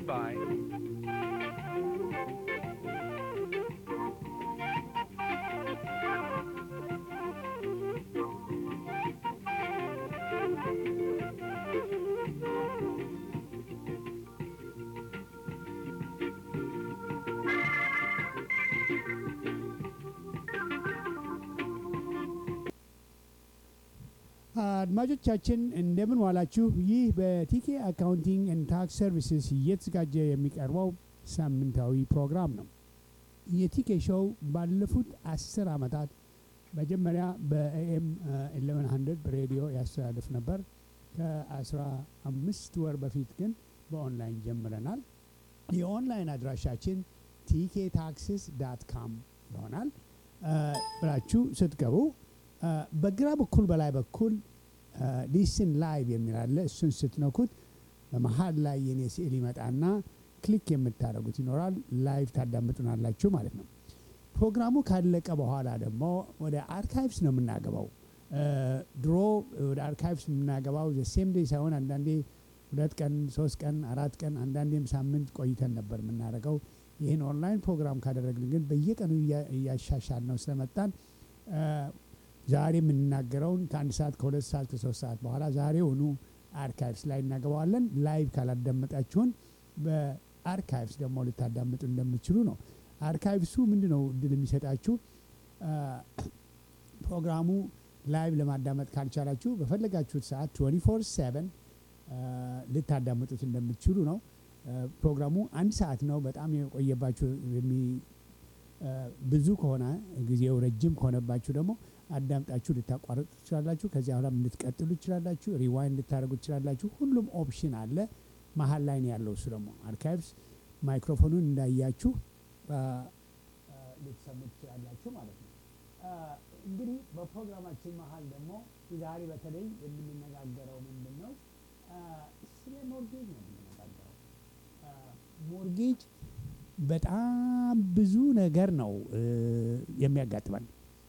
Goodbye. አድማጮቻችን እንደምን ዋላችሁ። ይህ በቲኬ አካውንቲንግ ኤንድ ታክስ ሰርቪስስ እየተዘጋጀ የሚቀርበው ሳምንታዊ ፕሮግራም ነው። የቲኬ ሾው ባለፉት አስር ዓመታት መጀመሪያ በኤኤም 1100 ሬዲዮ ያስተላልፍ ነበር። ከአስራ አምስት ወር በፊት ግን በኦንላይን ጀምረናል። የኦንላይን አድራሻችን ቲኬ ታክስስ ዳት ካም ይሆናል ብላችሁ ስትገቡ በግራ በኩል በላይ በኩል ሊስን ላይቭ የሚል አለ። እሱን ስትነኩት በመሀል ላይ የኔ ስዕል ይመጣና ክሊክ የምታደርጉት ይኖራል። ላይቭ ታዳምጡናላችሁ ማለት ነው። ፕሮግራሙ ካለቀ በኋላ ደግሞ ወደ አርካይቭስ ነው የምናገባው። ድሮ ወደ አርካይቭስ የምናገባው ሴም ዴይ ሳይሆን አንዳንዴ ሁለት ቀን፣ ሶስት ቀን፣ አራት ቀን አንዳንዴም ሳምንት ቆይተን ነበር የምናደርገው። ይህን ኦንላይን ፕሮግራም ካደረግን ግን በየቀኑ እያሻሻል ነው ስለመጣን ዛሬ የምንናገረውን ከአንድ ሰዓት ከሁለት ሰዓት ከሶስት ሰዓት በኋላ ዛሬውኑ አርካይቭስ ላይ እናገባዋለን። ላይቭ ካላዳመጣችሁን በአርካይቭስ ደግሞ ልታዳምጡ እንደምትችሉ ነው። አርካይቭሱ ምንድ ነው እድል የሚሰጣችሁ ፕሮግራሙ ላይቭ ለማዳመጥ ካልቻላችሁ በፈለጋችሁት ሰዓት 24 7 ልታዳምጡት እንደምትችሉ ነው። ፕሮግራሙ አንድ ሰዓት ነው። በጣም የቆየባችሁ ብዙ ከሆነ ጊዜው ረጅም ከሆነባችሁ ደግሞ አዳምጣችሁ ልታቋርጡ ትችላላችሁ። ከዚያ በኋላ ልትቀጥሉ ትችላላችሁ። ሪዋይንድ ልታደርጉ ትችላላችሁ። ሁሉም ኦፕሽን አለ። መሀል ላይ ነው ያለው። እሱ ደግሞ አርካይቭስ ማይክሮፎኑን እንዳያችሁ ልትሰሙ ትችላላችሁ ማለት ነው። እንግዲህ በፕሮግራማችን መሀል ደግሞ ዛሬ በተለይ የምንነጋገረው ምንድን ነው? ስለ ሞርጌጅ ነው የምንነጋገረው። ሞርጌጅ በጣም ብዙ ነገር ነው የሚያጋጥመን።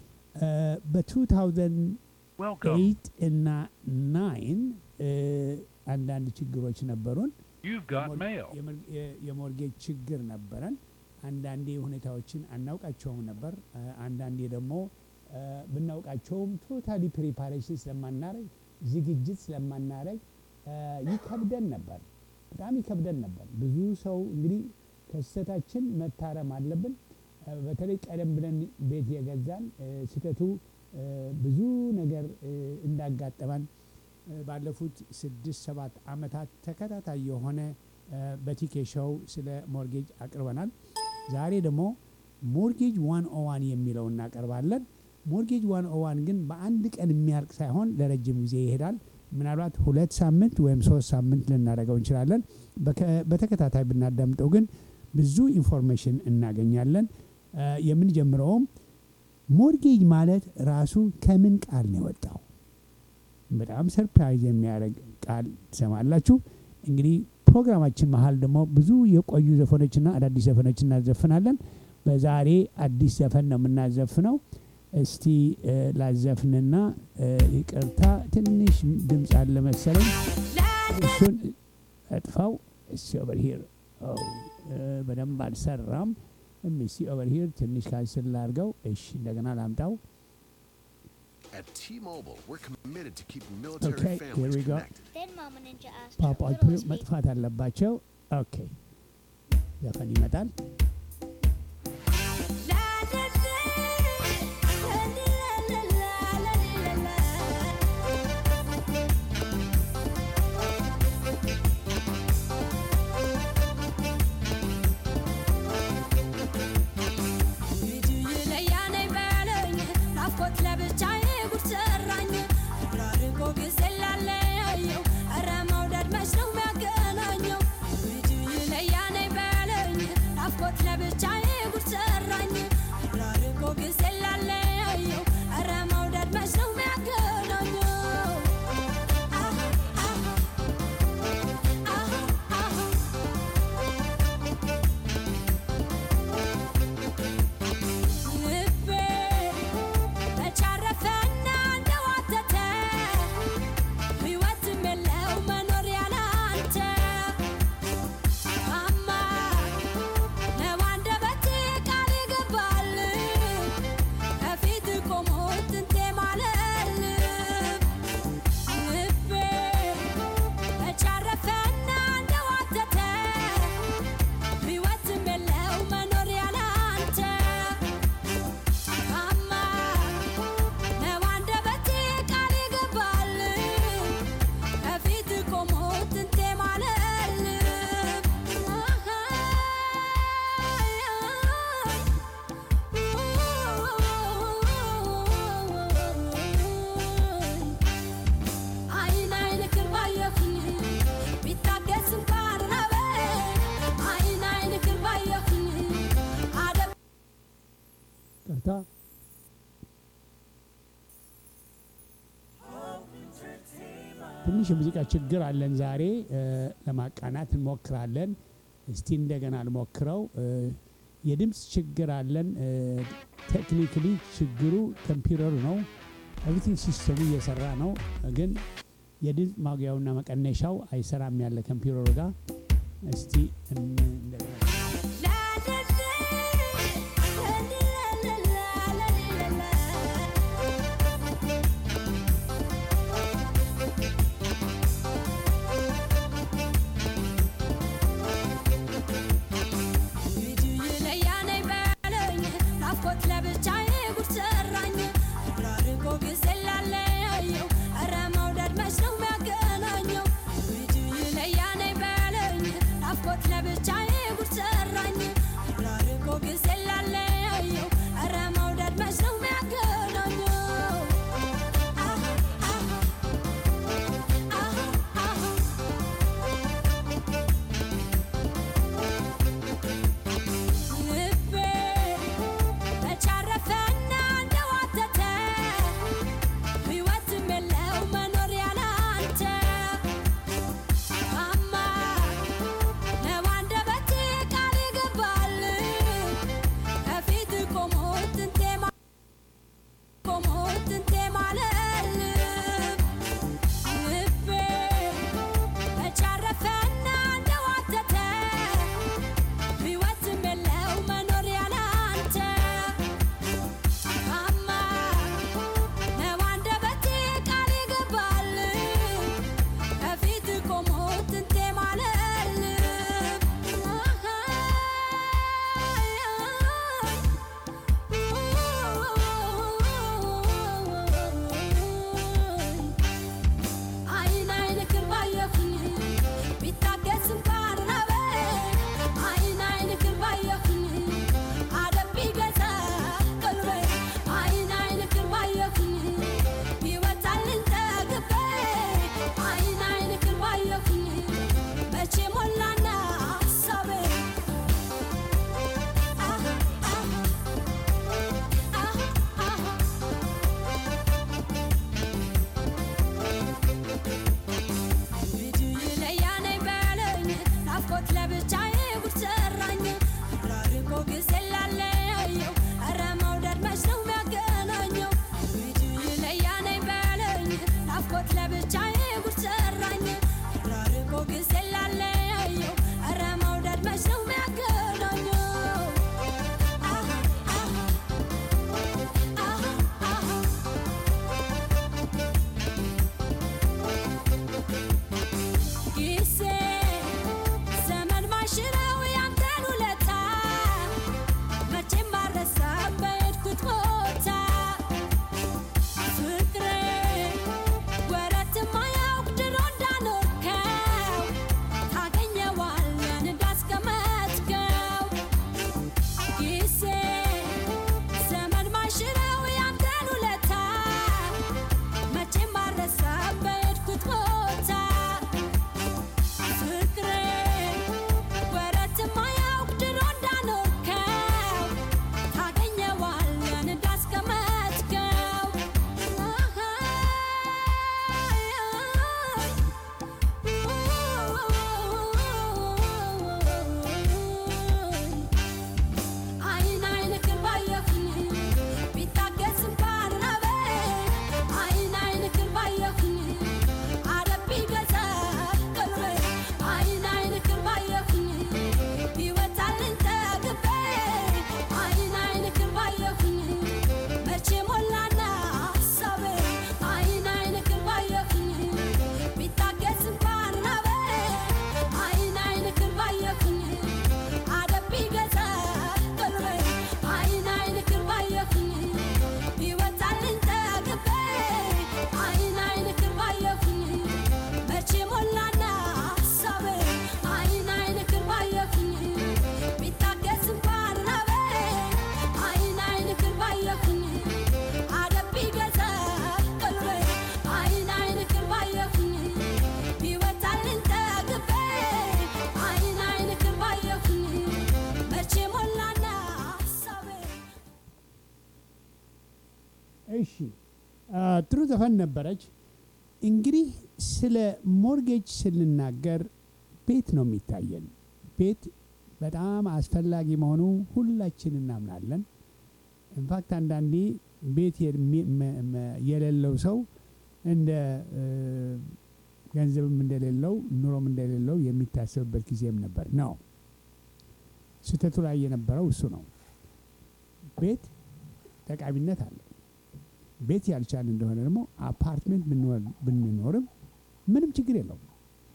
በ2008 እና ናይን አንዳንድ ችግሮች ነበሩን። You've got mail. የሞርጌጅ ችግር ነበረን። አንዳንዴ ሁኔታዎችን አናውቃቸውም ነበር። አንዳንዴ ደግሞ ብናውቃቸውም ቶታሊ ፕሪፓሬሽን ስለማናረግ ዝግጅት ስለማናረግ ይከብደን ነበር። በጣም ይከብደን ነበር። ብዙ ሰው እንግዲህ ከስህተታችን መታረም አለብን። በተለይ ቀደም ብለን ቤት የገዛን ስህተቱ ብዙ ነገር እንዳጋጠመን ባለፉት ስድስት ሰባት ዓመታት ተከታታይ የሆነ በቲኬ ሾው ስለ ሞርጌጅ አቅርበናል። ዛሬ ደግሞ ሞርጌጅ ዋን ኦዋን የሚለው እናቀርባለን። ሞርጌጅ ዋን ኦዋን ግን በአንድ ቀን የሚያልቅ ሳይሆን ለረጅም ጊዜ ይሄዳል። ምናልባት ሁለት ሳምንት ወይም ሶስት ሳምንት ልናደርገው እንችላለን። በተከታታይ ብናዳምጠው ግን ብዙ ኢንፎርሜሽን እናገኛለን። የምንጀምረውም ሞርጌጅ ማለት ራሱ ከምን ቃል ነው የወጣው? በጣም ሰርፕራይዝ የሚያደርግ ቃል ትሰማላችሁ። እንግዲህ ፕሮግራማችን መሀል ደግሞ ብዙ የቆዩ ዘፈኖችና አዳዲስ ዘፈኖች እናዘፍናለን። በዛሬ አዲስ ዘፈን ነው የምናዘፍነው። እስቲ ላዘፍንና ይቅርታ፣ ትንሽ ድምፅ አለ መሰለኝ። እሱን እጥፋው። እስቲ ኦቨር ሂር በደንብ አልሰራም። እስቲ ኦቨር ሂር ትንሽ ካንስል ላድርገው። እሺ እንደገና ላምጣው። At T-Mobile, we're committed to keeping military Okay, here families we go. connected. Then Mama Ninja asked ፓፓዎቹ her littlest baby, መጥፋት አለባቸው። ኦኬ ዘፈን ይመጣል። ልጁ ይለያነኝ በለኝ ናፍቆት ለብቻዬ ጉድ ሰራኝ ራርቆ ጊዜ ላለየው ኧረ መውደድ መች ነው የሚያገናኘው ልጁ ይለያነኝ በለኝ ናፍቆት ትንሽ የሙዚቃ ችግር አለን ዛሬ እ፣ ለማቃናት እንሞክራለን። እስቲ እንደገና ልሞክረው። እ፣ የድምፅ ችግር አለን። ቴክኒክሊ ችግሩ ኮምፒውተሩ ነው። ኤቭሪቲንግ ሲስተሙ እየሰራ ነው፣ ግን የድምፅ ማጉያውና መቀነሻው አይሰራም ያለ ኮምፒውተሩ ጋር። እስቲ እን- እንደገና ለብቻዬ ጉድ ሰራኝ ራርቆ ጊዜ ላለየው ኧረ መውደድ መች ነው የሚያገናኘው አሃ አሃ አሃ ልቤ ተቻረፈና እንደዋተተ ሕይወትም የለው መኖር ያለ አንተ አማ ነው አንደበቴ ቃል ይገባል ከፊት ቆሞ ትንቴ ማ- ቆሞ ትንቴ ማለል ልቤ ተቻረፈና እንደዋተተ ሕይወትም የለው መኖር ያለ አንተ አማ ነው አንደበቴ ቃል ይገባል ከፊት ቆሞ ትንቴ ማለል አይን አይንክን ባየሁኝ ቢታገስ እንኳን ራበ አይን አይንክን ባየሁኝ አደብ ቢገዛ ቀልቤ አይን አይንክን ባየሁኝ ቢወጣልኝ ጠግቤ አይን አይንክን ባየሁኝ መቼ ሞላና ሀሳቤ አሃ አሃ አሃ አሃ ልጁ ይለያነኝ በለኝ ናፍቆት ለብቻዬ ጉድ ሰራኝ ራርቆ ጊዜ ላለየው ኧረ መውደድ መች ነው የሚያገናኘው ልጁ ይለያነኝ በለኝ ናፍቆት ለብቻዬ ጉድ ሰራኝ ራርቆ ጊዜ ላለየው ኧረ መውደድ መች ነው የሚያገናኘው አሃ አሃ አሃ አሃ ጊዜ ዘመን ማሽረው ያንተን ውለታ መቼም አልረሳም በሄድኩት ቦታ ፍቅሬ ወረት ማያውቅ ድሮ እንዳኖርከው ታገኘዋለህ እንዳስቀመጥከው ጊዜ ዘመን ማሽረው ያንተን ውለታ መቼም አልረሳም በሄድኩት ቦታ ፍቅሬ ወረት ማያውቅ ድሮ እንዳኖርከው ታገኘዋለህ እንዳስቀመጥከው አይን አይንክን ባየሁኝ ቢታገስ እንኳን ራበ አይን አይንክን ባየሁኝ አደብ ቢገዛ ቀልቤ አይን አይንክን ባየሁኝ ቢወጣልኝ ጠግቤ አይን አይንክን ባየሁኝ መቼ ሞላና ሀሳቤ አይን አይንክን ባየሁኝ ቢታገስ እንኳን ራበ አይን አይንክን ባየሁኝ አደብ ቢገዛ ቀልቤ አይን አይንክን ባየሁኝ ቢወጣልኝ ጠግቤ አይን አይንክን ባየሁኝ መቼ ሞላና ሀሳቤ አይን አይንክን ባየሁኝ ቢታገስ እንኳን ራበ አይን አይንክን ባየሁኝ አደብ ቢገዛ ቀልቤ አይን አይንክን ባየሁኝ ቢወጣልኝ ጠግቤ አይን አይንክን ባየሁኝ መቼ ሞላና ሀሳቤ እሺ አ፣ ጥሩ ዘፈን ነበረች። እንግዲህ ስለ ሞርጌጅ ስንናገር ቤት ነው የሚታየን። ቤት በጣም አስፈላጊ መሆኑ ሁላችን እናምናለን። ኢንፋክት አንዳንዴ ቤት የሚ- መ- መ- የሌለው ሰው እንደ እ፣ ገንዘብም እንደሌለው ኑሮም እንደሌለው የሚታሰብበት ጊዜም ነበር ነው። ስህተቱ ላይ የነበረው እሱ ነው። ቤት ጠቃሚነት አለው። ቤት ያልቻል እንደሆነ ደግሞ አፓርትሜንት ብንወር- ብንኖርም ምንም ችግር የለውም።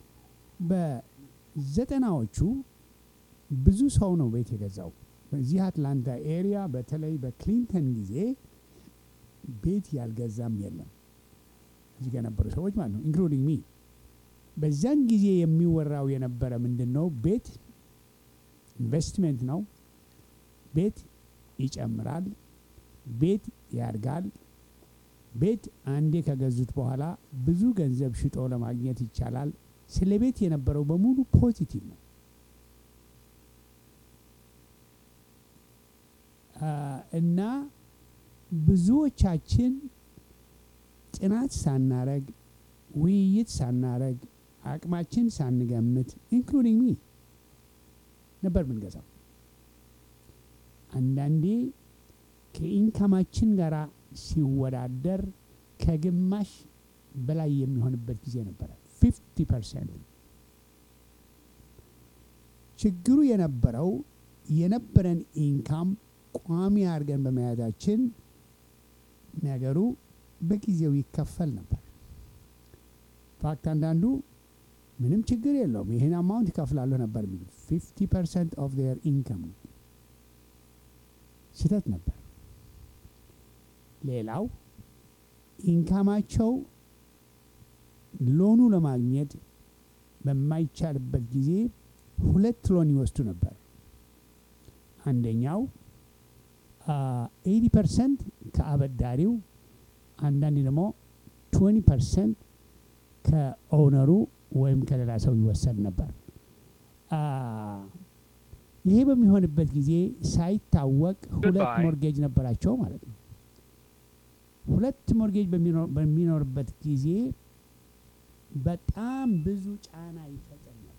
በዘጠናዎቹ ብዙ ሰው ነው ቤት የገዛው። በዚህ አትላንታ ኤሪያ በተለይ በክሊንተን ጊዜ ቤት ያልገዛም የለም። እዚህ ጋር የነበሩ ሰዎች ማለት ነው ኢንክሉዲንግ ሚ። በዚያን ጊዜ የሚወራው የነበረ ምንድን ነው? ቤት ኢንቨስትሜንት ነው። ቤት ይጨምራል። ቤት ያድጋል። ቤት አንዴ ከገዙት በኋላ ብዙ ገንዘብ ሽጦ ለማግኘት ይቻላል። ስለ ቤት የነበረው በሙሉ ፖዚቲቭ ነው። አ፣ እና ብዙዎቻችን ጥናት ሳናረግ ውይይት ሳናረግ አቅማችን ሳንገምት ኢንክሉዲንግ ሚ ነበር ምንገዛው። አንዳንዴ ከኢንካማችን ጋር ሲወዳደር ከግማሽ በላይ የሚሆንበት ጊዜ ነበረ። ፊፍቲ ፐርሰንት። ችግሩ የነበረው የነበረን ኢንካም ቋሚ አድርገን በመያዛችን ነገሩ በጊዜው ይከፈል ነበር። ፋክት አንዳንዱ ምንም ችግር የለውም ይህን አማውንት ይከፍላለሁ ነበር የሚሉ ፊፍቲ ፐርሰንት ኦፍ ዜር ኢንካም ነው። ስህተት ነበር። ሌላው ኢንካማቸው ሎኑ ለማግኘት በማይቻልበት ጊዜ ሁለት ሎን ይወስዱ ነበር። አንደኛው ኤቲ ፐርሰንት ከአበዳሪው አንዳንዴ ደግሞ ትዌንቲ ፐርሰንት ከኦውነሩ ወይም ከሌላ ሰው ይወሰድ ነበር። አ፣ ይሄ በሚሆንበት ጊዜ ሳይታወቅ ሁለት Goodbye. ሞርጌጅ ነበራቸው ማለት ነው። ሁለት ሞርጌጅ በሚኖር- በሚኖርበት ጊዜ በጣም ብዙ ጫና ይፈጥር ነበር።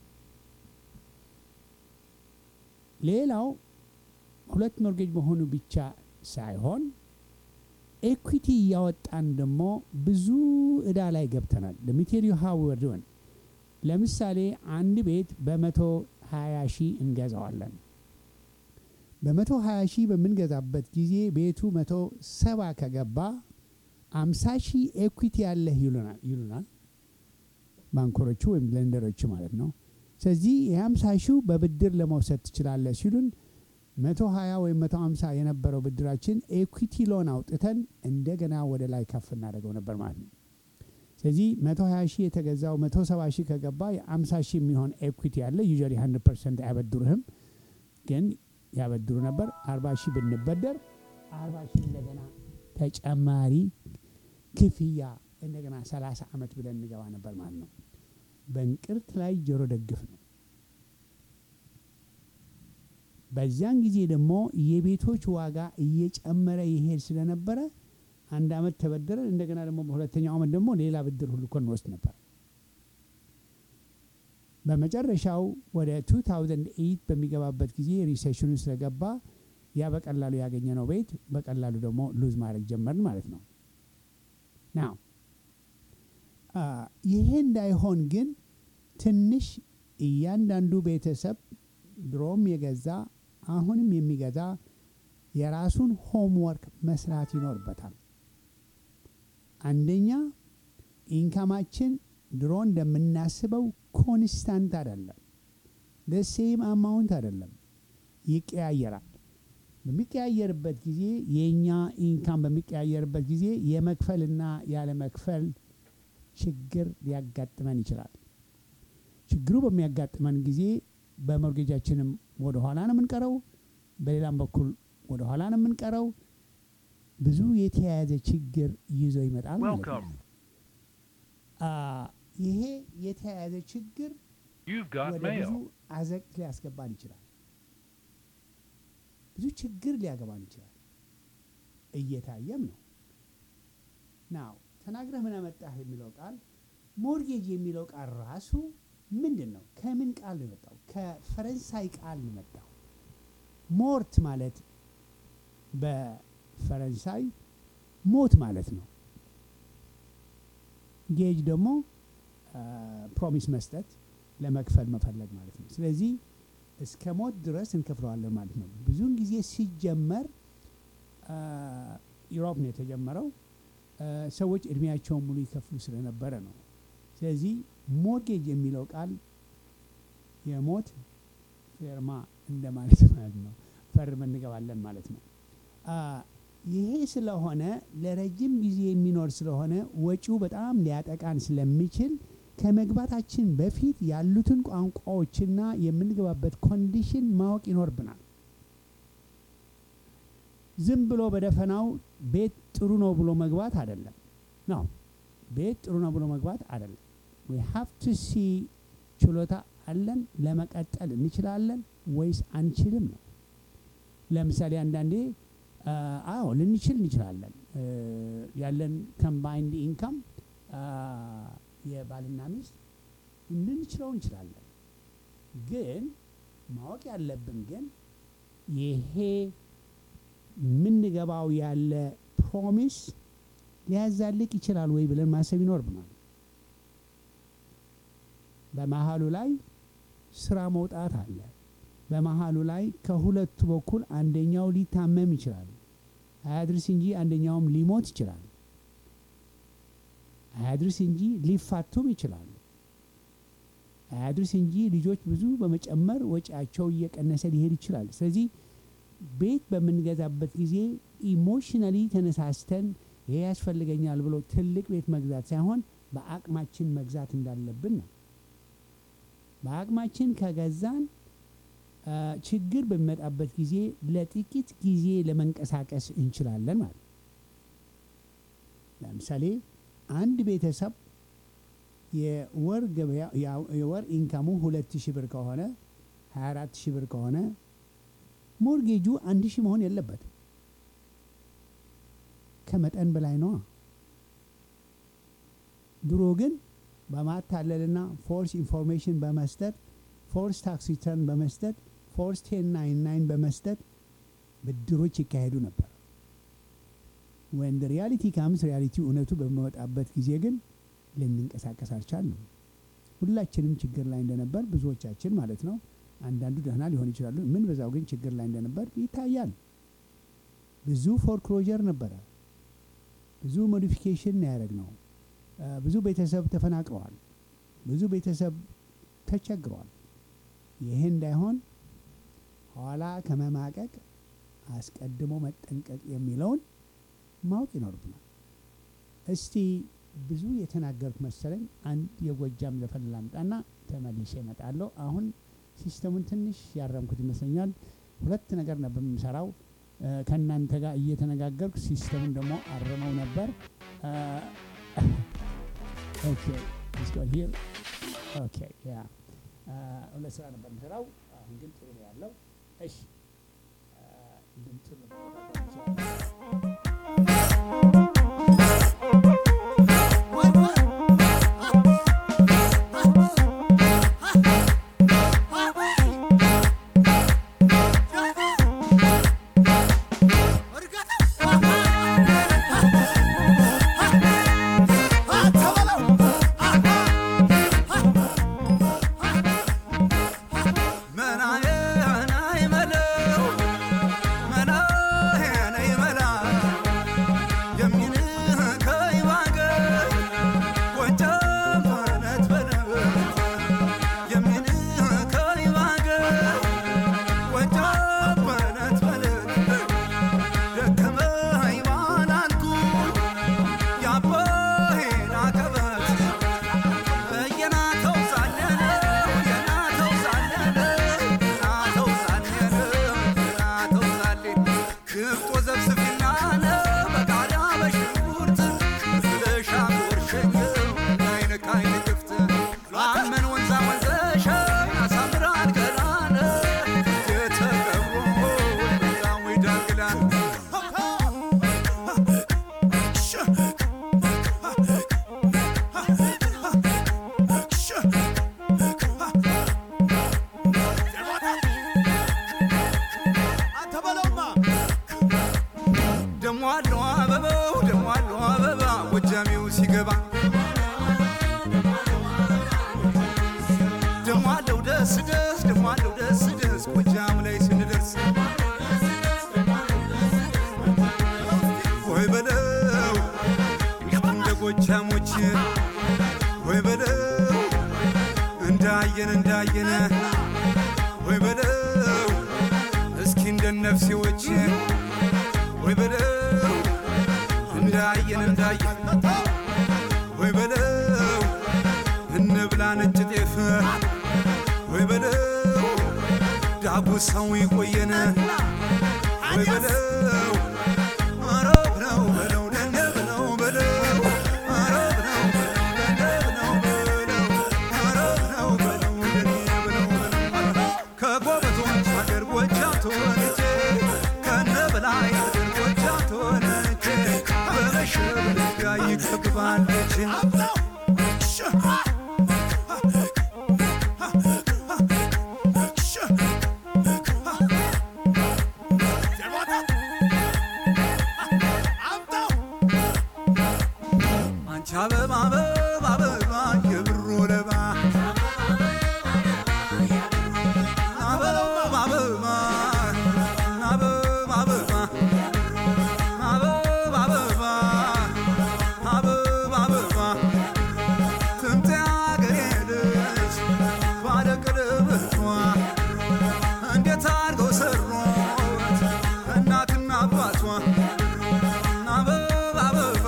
ሌላው ሁለት ሞርጌጅ መሆኑ ብቻ ሳይሆን ኤኩዊቲ እያወጣን ደግሞ ብዙ እዳ ላይ ገብተናል። ለሚቴል ዩ ሃው ዌር ዶን ለምሳሌ አንድ ቤት በመቶ ሀያ ሺህ እንገዛዋለን። በመቶ ሀያ ሺህ በምንገዛበት ጊዜ ቤቱ መቶ ሰባ ከገባ አምሳ ሺህ ኤኩዊቲ ያለህ ይሉናል ይሉናል ባንኮሮቹ ወይም ለንደሮቹ ማለት ነው። ስለዚህ የሀምሳ ሺው በብድር ለመውሰድ ትችላለህ ሲሉን መቶ ሀያ ወይም መቶ ሀምሳ የነበረው ብድራችን ኤኩዊቲ ሎን አውጥተን እንደገና ወደ ላይ ከፍ እናደርገው ነበር ማለት ነው። ስለዚህ መቶ ሀያ ሺህ የተገዛው መቶ ሰባ ሺህ ከገባ የአምሳ ሺህ የሚሆን ኤኩዊቲ ያለ ዩዥዋሊ ሀንድረድ ፐርሰንት አያበድሩህም፣ ግን ያበድሩ ነበር። አርባ ሺህ ብንበደር አርባ ሺህ እንደገና ተጨማሪ ክፍያ እንደገና ሰላሳ ዓመት ብለን እንገባ ነበር ማለት ነው። በእንቅርት ላይ ጆሮ ደግፍ ነው። በዚያን ጊዜ ደግሞ የቤቶች ዋጋ እየጨመረ ይሄድ ስለነበረ አንድ አመት ተበደረን እንደገና ደግሞ በሁለተኛው አመት ደግሞ ሌላ ብድር ሁሉ እኮ እንወስድ ነበር። በመጨረሻው ወደ 2008 በሚገባበት ጊዜ ሪሴሽኑ ስለገባ ያ በቀላሉ ያገኘነው ቤት በቀላሉ ደግሞ ሉዝ ማድረግ ጀመርን ማለት ነው። ናው ይሄ እንዳይሆን ግን ትንሽ እያንዳንዱ ቤተሰብ ድሮም የገዛ አሁንም የሚገዛ የራሱን ሆምወርክ መስራት ይኖርበታል። አንደኛ ኢንካማችን ድሮ እንደምናስበው ኮንስታንት አይደለም፣ ደሴም አማውንት አይደለም፣ ይቀያየራል። በሚቀያየርበት ጊዜ የእኛ ኢንካም በሚቀያየርበት ጊዜ የመክፈልና ያለመክፈል ችግር ሊያጋጥመን ይችላል። ችግሩ በሚያጋጥመን ጊዜ በሞርጌጃችንም ወደ ኋላ ነው የምንቀረው፣ በሌላም በኩል ወደ ኋላ ነው የምንቀረው። ብዙ የተያያዘ ችግር ይዞ ይመጣል ማለት ነው። Welcome. አ፣ ይሄ የተያያዘ ችግር You've got ወደ ብዙ mail. አዘቅት ሊያስገባን ይችላል። ብዙ ችግር ሊያገባን ይችላል። እየታየም ነው። ናው ተናግረህ ምን አመጣህ የሚለው ቃል ሞርጌጅ የሚለው ቃል ራሱ ምንድን ነው? ከምን ቃል ነው የመጣው? ከፈረንሳይ ቃል ነው የመጣው። ሞርት ማለት በፈረንሳይ ሞት ማለት ነው። ጌጅ ደግሞ ፕሮሚስ መስጠት ለመክፈል መፈለግ ማለት ነው። ስለዚህ እስከ ሞት ድረስ እንከፍለዋለን ማለት ነው። ብዙውን ጊዜ ሲጀመር ዩሮፕ ነው የተጀመረው። አ፣ ሰዎች እድሜያቸውን ሙሉ ይከፍሉ ስለነበረ ነው። ስለዚህ ሞርጌጅ የሚለው ቃል የሞት ፌርማ እንደማለት ማለት ነው። ፈርመን እንገባለን ማለት ነው። አ፣ ይሄ ስለሆነ ለረጅም ጊዜ የሚኖር ስለሆነ ወጪው በጣም ሊያጠቃን ስለሚችል ከመግባታችን በፊት ያሉትን ቋንቋዎችና የምንገባበት ኮንዲሽን ማወቅ ይኖርብናል። ዝም ብሎ በደፈናው ቤት ጥሩ ነው ብሎ መግባት አይደለም። ነው ቤት ጥሩ ነው ብሎ መግባት አይደለም። ዊ ሃቭ ቱ ሲ ችሎታ አለን ለመቀጠል እንችላለን ወይስ አንችልም ነው። ለምሳሌ አንዳንዴ አ፣ አዎ ልንችል እንችላለን እ፣ ያለን ኮምባይንድ ኢንካም የባልና ሚስት ልንችለው እንችላለን። ግን ማወቅ ያለብን ግን ይሄ የምንገባው ያለ ፕሮሚስ ሊያዛልቅ ይችላል ወይ ብለን ማሰብ ይኖርብናል። በመሀሉ ላይ ስራ መውጣት አለ። በመሀሉ ላይ ከሁለቱ በኩል አንደኛው ሊታመም ይችላል። አያድርስ እንጂ አንደኛውም ሊሞት ይችላል። አያድርስ እንጂ ሊፋቱም ይችላሉ። አያድርስ እንጂ ልጆች ብዙ በመጨመር ወጪያቸው እየቀነሰ ሊሄድ ይችላል። ስለዚህ ቤት በምንገዛበት ጊዜ ኢሞሽናሊ ተነሳስተን ይሄ ያስፈልገኛል ብሎ ትልቅ ቤት መግዛት ሳይሆን በአቅማችን መግዛት እንዳለብን ነው። በአቅማችን ከገዛን አ፣ ችግር በሚመጣበት ጊዜ ለጥቂት ጊዜ ለመንቀሳቀስ እንችላለን ማለት ነው። ለምሳሌ አንድ ቤተሰብ የወር ገበያ ያ- የወር ኢንካሙ ሁለት ሺህ ብር ከሆነ 24 ሺህ ብር ከሆነ ሞርጌጁ አንድ ሺህ መሆን የለበትም። ከመጠን በላይ ነዋ። ድሮ ግን በማታለልና ፎርስ ኢንፎርሜሽን በመስጠት ፎርስ ታክስ ሪተርን በመስጠት ፎርስ ቴን ናይን ናይን በመስጠት ብድሮች ይካሄዱ ነበር። ወን ሪያሊቲ ካምስ ሪያሊቲ እውነቱ በሚወጣበት ጊዜ ግን ልንንቀሳቀስ አልቻልንም። ሁላችንም ችግር ላይ እንደነበር ብዙዎቻችን ማለት ነው። አንዳንዱ ደህና ሊሆን ይችላሉ። ምን በዛው ግን ችግር ላይ እንደነበር ይታያል። ብዙ ፎርክሎጀር ነበረ። ብዙ ሞዲፊኬሽን ነው ያደረግነው። አ፣ ብዙ ቤተሰብ ተፈናቅለዋል። ብዙ ቤተሰብ ተቸግረዋል። ይሄ እንዳይሆን ኋላ ከመማቀቅ አስቀድሞ መጠንቀቅ የሚለውን ማወቅ ይኖርብናል። እስቲ ብዙ የተናገርኩ መሰለኝ። አንድ የጎጃም ዘፈን ላምጣና ተመልሼ እመጣለሁ። አሁን ሲስተሙን ትንሽ ያረምኩት ይመስለኛል። ሁለት ነገር ነበር የምሰራው እ፣ ከእናንተ ጋር እየተነጋገርኩ ሲስተሙን ደግሞ አርመው ነበር። እ፣ ኦኬ let's go here. ኦኬ ያ እ፣ ሁለት ስራ ነበር የምሰራው። አሁን ግን ጥሩ ነው ያለው። እሺ እ፣ ድምፁን ለመቆጣጠር እንችላለን። መናዬ ናይ መለው መናዬ ናይ መላ እንዳየን እንዳየን ወይ በለው እስኪ እንደ ነፍሴዎች ወይ በለው እንዳየን እንዳየን ወይ በለው እንብላ ነጭ ጤፍ ወይ በለው ዳጉሳው ይቆየን ወይ በለው አረብ ነው በለው ደነብ ነው በለው አረብ ነው በለው ደነብ ነው በለው አረብ ነው በለው ደነብ ነው በለው ከጎበዞች አገር ጎጃም ተወልጄ ከነበላይ አገር ጎጃም ተወልጄ በመሸ በነጋ ይገባለች አንቺ አበባ አበባ አበባ የብሮ ለባ አበባ አበባ አበባ አበባ አበባ አበባ አበባ አበባ ትምጣ አገሬ ልጅ ባለቀለበቷ እንዴት አድርገው ሰሯት እናትና አባቷ አበባ አበባ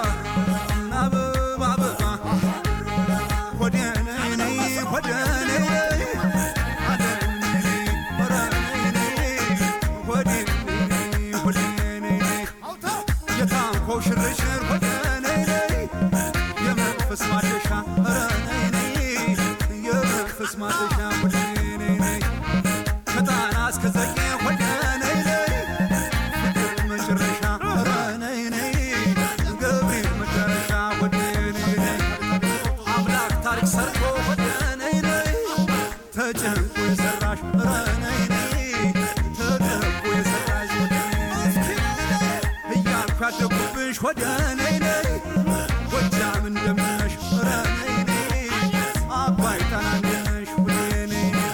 አበባ አበባ ሆዴ ነይ ነይ ሆዴ ነይ ነይ ሆዴ ነይ ነይ ሆዴ ነይ ነይ ሆዴ ነይ ሆዴ ነይ ነይ የታንኳው ሽርሽር ሆዴ ነይ ነይ የመንፈስ ማደሻ ኧረ ነይ ነይ የመንፈስ ማደሻ ሆዴ ነይ ነይ ከጣና እስከ ዘጌ ሆዴ ነይ ነይ ፍቅር መጨረሻ ኧረ ነይ ነይ ገብርኤል መጨረሻ ሆዴ ነይ ነይ አምላክ ታሪክ ሰርቶ ሆዴ ነይ ነይ ተጨንቆ የሰራሽ ኧረ ነይ ነይ ተጨንቆ የሰራሽ ሆዴ ነይ እያልኩ ያደኩብሽ ሆዴ ነይ ነይ ጎጃም እንደምነሽ ኧረ ነይ ነይ አባይ ጣና እንደነሽ ሆዴ ነይ ነይ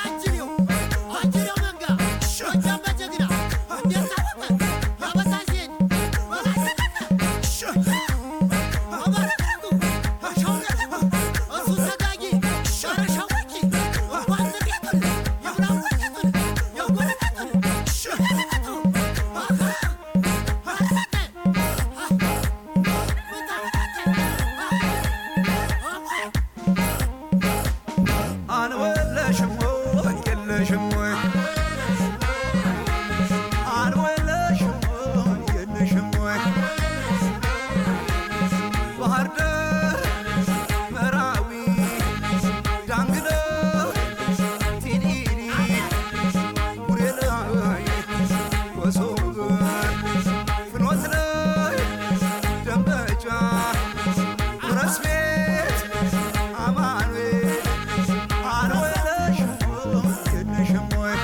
አንወለሽም ወይ የለሽም ወይ አንወለሽም ወይ የለሽም ወይ ባህር ዳር መራዊ ዳንግለው ቲሊሊ ቡሬ ላይ ኮሶብ ፍኖት ላይ ደንበጫ ረስ ቤት አማኑኤል አንወለሽም ወይ የለሽም ወይ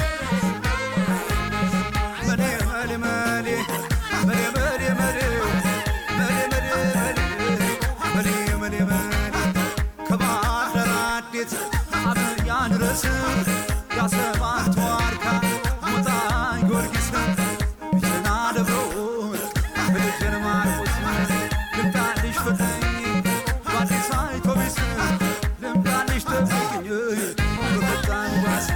መሌ መሌ መሌ መሌ መሌ መሌ መሌ መሌ መሌ መሌ መሌ ከባህር ዳር አዴት አብያን ድረስ ያሰባት ዋርካ ሞጣ ጊዮርጊስ ብቸና ደብሮ በደጀን ማርቆስ ልምጣልሽ ፈተኝ በአዲስ አውቶቢስ ልምጣልሽ ተገኝ በፈጣን ባስ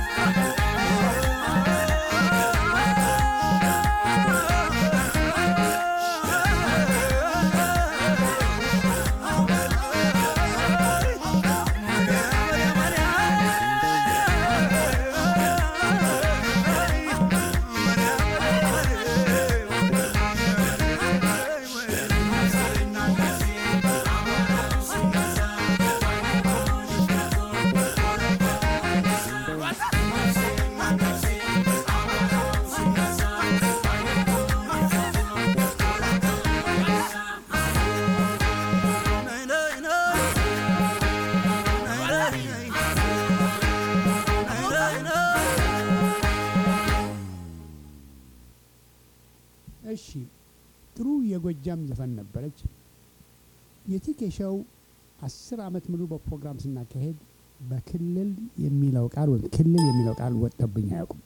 እሺ ጥሩ የጎጃም ዘፈን ነበረች። የቲኬሻው አስር ዓመት ሙሉ በፕሮግራም ስናካሄድ በክልል የሚለው ቃል ወይም ክልል የሚለው ቃል ወጥቶብኝ አያውቁም።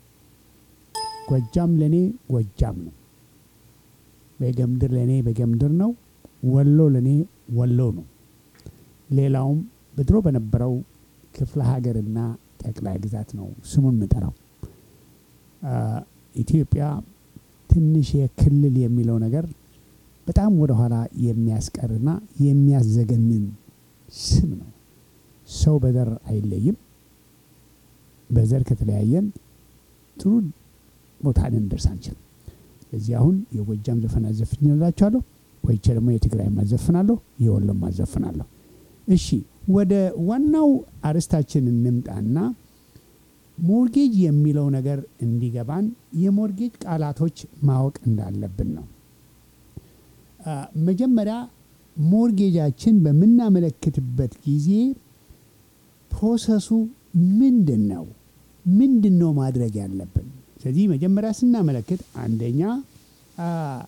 ጎጃም ለእኔ ጎጃም ነው። በጌምድር ለእኔ በጌምድር ነው። ወሎ ለእኔ ወሎ ነው። ሌላውም በድሮ በነበረው ክፍለ ሀገርና ጠቅላይ ግዛት ነው ስሙን የምጠራው። አ፣ ኢትዮጵያ ትንሽ የክልል የሚለው ነገር በጣም ወደኋላ የሚያስቀርና የሚያዘገንን ስም ነው። ሰው በዘር አይለይም። በዘር ከተለያየን ጥሩ ቦታ ልንደርስ አንችልም። ስለዚህ አሁን የጎጃም ዘፈን አዘፍኝላችኋለሁ፣ ቆይቼ ደግሞ የትግራይ ማዘፍናለሁ፣ የወሎም ማዘፍናለሁ። እሺ ወደ ዋናው አርዕስታችን እንምጣና ሞርጌጅ የሚለው ነገር እንዲገባን የሞርጌጅ ቃላቶች ማወቅ እንዳለብን ነው። አ፣ መጀመሪያ ሞርጌጃችን በምናመለክትበት ጊዜ ፕሮሰሱ ምንድን ነው? ምንድን ነው ማድረግ ያለብን? ስለዚህ መጀመሪያ ስናመለክት አንደኛ አ፣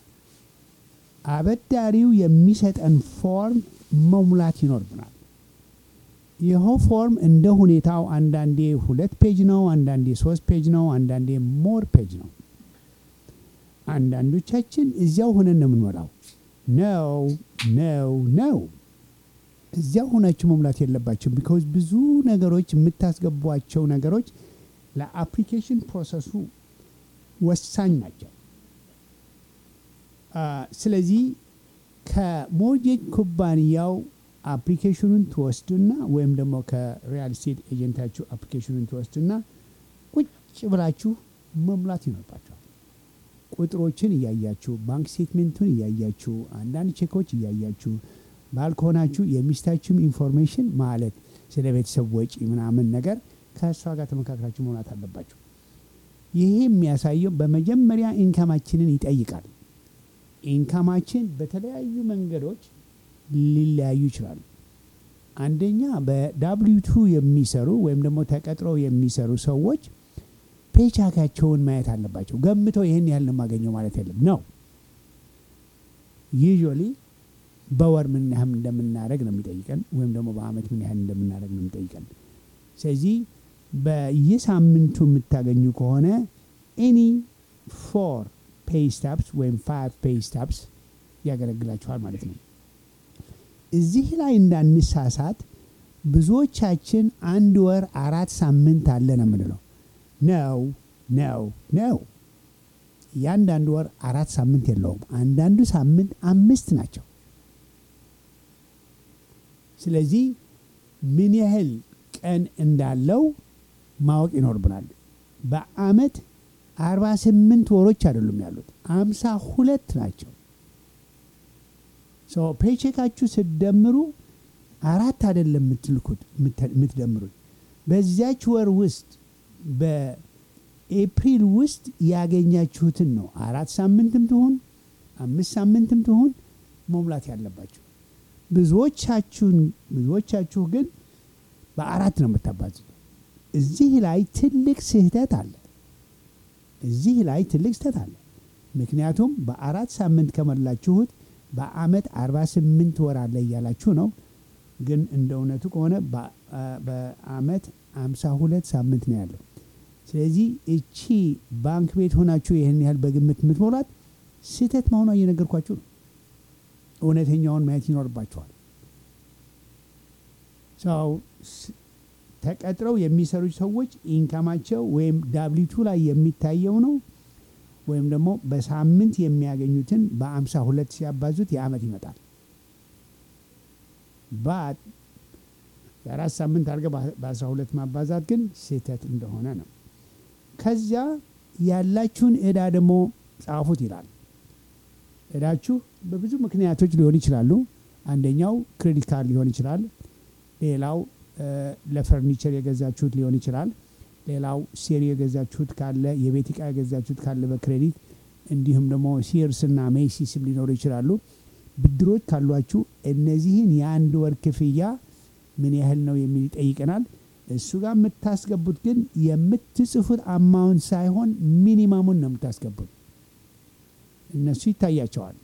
አበዳሪው የሚሰጠን ፎርም መሙላት ይኖርብናል። ይኸው ፎርም እንደ ሁኔታው አንዳንዴ ሁለት ፔጅ ነው፣ አንዳንዴ ሶስት ፔጅ ነው፣ አንዳንዴ ሞር ፔጅ ነው። አንዳንዶቻችን እዚያው ሆነን ነው የምንሞላው። ነው ነው ነው እዚያው ሆናችሁ መሙላት የለባችሁም። ቢካዝ ብዙ ነገሮች የምታስገቧቸው ነገሮች ለአፕሊኬሽን ፕሮሰሱ ወሳኝ ናቸው። አ፣ ስለዚህ ከሞርጌጅ ኩባንያው አፕሊኬሽኑን ትወስዱና ወይም ደግሞ ከሪያል ስቴት ኤጀንታችሁ አፕሊኬሽኑን ትወስዱና ቁጭ ብላችሁ መሙላት ይኖርባቸዋል። ቁጥሮችን እያያችሁ ባንክ ስቴትሜንቱን እያያችሁ አንዳንድ ቼኮች እያያችሁ ባል ከሆናችሁ የሚስታችሁም ኢንፎርሜሽን ማለት ስለ ቤተሰብ ወጪ ምናምን ነገር ከእሷ ጋር ተመካክራችሁ መሙላት አለባችሁ። ይሄ የሚያሳየው በመጀመሪያ ኢንካማችንን ይጠይቃል። ኢንካማችን በተለያዩ መንገዶች ሊለያዩ ይችላሉ። አንደኛ በዳብሊው ቱ የሚሰሩ ወይም ደግሞ ተቀጥረው የሚሰሩ ሰዎች ፔቻካቸውን ማየት አለባቸው። ገምተው ይህን ያህል ነው የማገኘው ማለት የለም ነው። ዩዥዋሊ በወር ምን ያህል እንደምናደረግ ነው የሚጠይቀን፣ ወይም ደግሞ በአመት ምን ያህል እንደምናደረግ ነው የሚጠይቀን። ስለዚህ በየሳምንቱ የምታገኙ ከሆነ ኤኒ ፎር ፔይ ስታፕስ ወይም ፋይቭ ፔይ ስታፕስ ያገለግላችኋል ማለት ነው። እዚህ ላይ እንዳንሳሳት ብዙዎቻችን አንድ ወር አራት ሳምንት አለ ነው የምንለው። ነው ነው ነው። እያንዳንዱ ወር አራት ሳምንት የለውም። አንዳንዱ ሳምንት አምስት ናቸው። ስለዚህ ምን ያህል ቀን እንዳለው ማወቅ ይኖርብናል። በአመት አርባ ስምንት ወሮች አይደሉም ያሉት አምሳ ሁለት ናቸው። ሶ ፔቼካችሁ ስትደምሩ አራት አይደለም የምትልኩት የምትደምሩት በዚያች ወር ውስጥ በኤፕሪል ውስጥ ያገኛችሁትን ነው። አራት ሳምንትም ትሆን አምስት ሳምንትም ትሆን መሙላት ያለባችሁ። ብዙዎቻችሁን ብዙዎቻችሁ ግን በአራት ነው የምታባዙት። እዚህ ላይ ትልቅ ስህተት አለ። እዚህ ላይ ትልቅ ስህተት አለ። ምክንያቱም በአራት ሳምንት ከሞላችሁት በአመት 48 ወር አለ እያላችሁ ነው። ግን እንደ እውነቱ ከሆነ በአመት 52 ሳምንት ነው ያለው። ስለዚህ እቺ ባንክ ቤት ሆናችሁ ይህን ያህል በግምት የምትሞላት ስህተት መሆኗ እየነገርኳችሁ ነው። እውነተኛውን ማየት ይኖርባቸዋል። ሰው ተቀጥረው የሚሰሩ ሰዎች ኢንካማቸው ወይም ዳብሊቱ ላይ የሚታየው ነው ወይም ደግሞ በሳምንት የሚያገኙትን በአምሳ ሁለት ሲያባዙት የአመት ይመጣል። ባት የአራት ሳምንት አድርገ በአስራ ሁለት ማባዛት ግን ስህተት እንደሆነ ነው። ከዚያ ያላችሁን እዳ ደግሞ ጻፉት ይላል። እዳችሁ በብዙ ምክንያቶች ሊሆን ይችላሉ። አንደኛው ክሬዲት ካርድ ሊሆን ይችላል። ሌላው ለፈርኒቸር የገዛችሁት ሊሆን ይችላል። ሌላው ሴሪ የገዛችሁት ካለ የቤት እቃ የገዛችሁት ካለ በክሬዲት እንዲሁም ደግሞ ሲርስና ሜሲስም ሊኖሩ ይችላሉ። ብድሮች ካሏችሁ እነዚህን የአንድ ወር ክፍያ ምን ያህል ነው የሚል ይጠይቀናል። እሱ ጋር የምታስገቡት ግን የምትጽፉት አማውንት ሳይሆን ሚኒማሙን ነው የምታስገቡት። እነሱ ይታያቸዋል።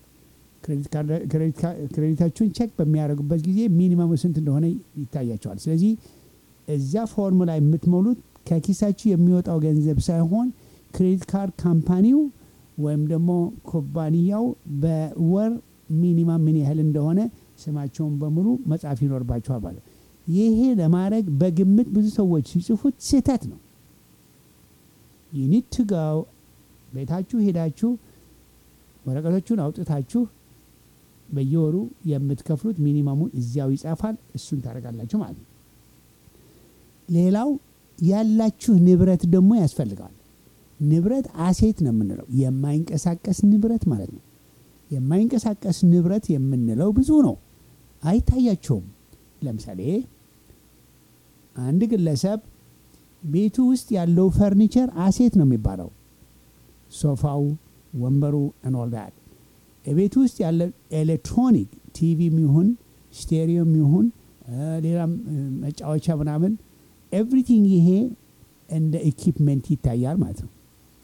ክሬዲታችሁን ቼክ በሚያደርጉበት ጊዜ ሚኒመሙ ስንት እንደሆነ ይታያቸዋል። ስለዚህ እዚያ ፎርም ላይ የምትሞሉት ከኪሳችሁ የሚወጣው ገንዘብ ሳይሆን ክሬዲት ካርድ ካምፓኒው ወይም ደግሞ ኩባንያው በወር ሚኒማም ምን ያህል እንደሆነ ስማቸውን በሙሉ መጻፍ ይኖርባቸዋል ማለት ይሄ ለማድረግ በግምት ብዙ ሰዎች ሲጽፉት ስህተት ነው። ዩኒት ቱ ጋው ቤታችሁ ሄዳችሁ ወረቀቶቹን አውጥታችሁ በየወሩ የምትከፍሉት ሚኒመሙን እዚያው ይጻፋል። እሱን ታደርጋላችሁ ማለት ነው። ሌላው ያላችሁ ንብረት ደግሞ ያስፈልገዋል። ንብረት አሴት ነው የምንለው፣ የማይንቀሳቀስ ንብረት ማለት ነው። የማይንቀሳቀስ ንብረት የምንለው ብዙ ነው፣ አይታያቸውም። ለምሳሌ አንድ ግለሰብ ቤቱ ውስጥ ያለው ፈርኒቸር አሴት ነው የሚባለው። ሶፋው፣ ወንበሩ እንወልዳል። ቤቱ ውስጥ ያለ ኤሌክትሮኒክ ቲቪም ይሁን ስቴሪዮም ይሁን ሌላም መጫወቻ ምናምን ኤቭሪቲንግ ይሄ እንደ ኢኪፕመንት ይታያል ማለት ነው።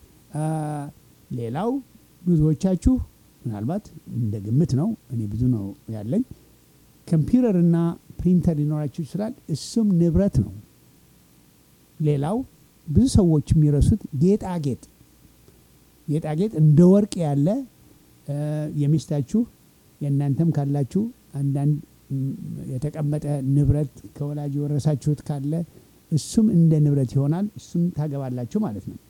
ሌላው ብዙዎቻችሁ ምናልባት እንደ ግምት ነው፣ እኔ ብዙ ነው ያለኝ ኮምፒውተር እና ፕሪንተር ሊኖራችሁ ይችላል። እሱም ንብረት ነው። ሌላው ብዙ ሰዎች የሚረሱት ጌጣጌጥ ጌጣጌጥ እንደ ወርቅ ያለ የሚስታችሁ የእናንተም ካላችሁ አንዳንድ የተቀመጠ ንብረት ከወላጅ የወረሳችሁት ካለ እሱም እንደ ንብረት ይሆናል። እሱም ታገባላችሁ ማለት ነው።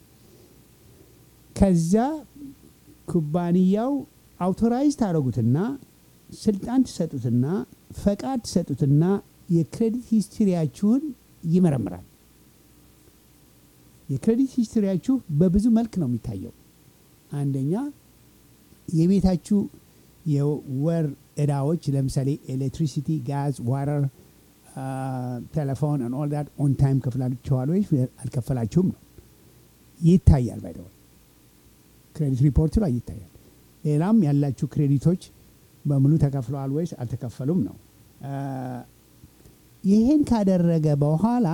ከዛ ኩባንያው አውቶራይዝ ታደረጉትና ስልጣን ትሰጡትና ፈቃድ ትሰጡትና የክሬዲት ሂስትሪያችሁን ይመረምራል። የክሬዲት ሂስትሪያችሁ በብዙ መልክ ነው የሚታየው። አንደኛ የቤታችሁ የወር እዳዎች ለምሳሌ ኤሌክትሪሲቲ፣ ጋዝ፣ ዋተር፣ ቴሌፎን ኦል ዳት ኦን ታይም ከፍላችኋል ወይ አልከፈላችሁም ነው ይታያል። ባይ ክሬዲት ሪፖርቱ ላይ ይታያል። ሌላም ያላችሁ ክሬዲቶች በሙሉ ተከፍለዋል ወይስ አልተከፈሉም ነው። ይህን ካደረገ በኋላ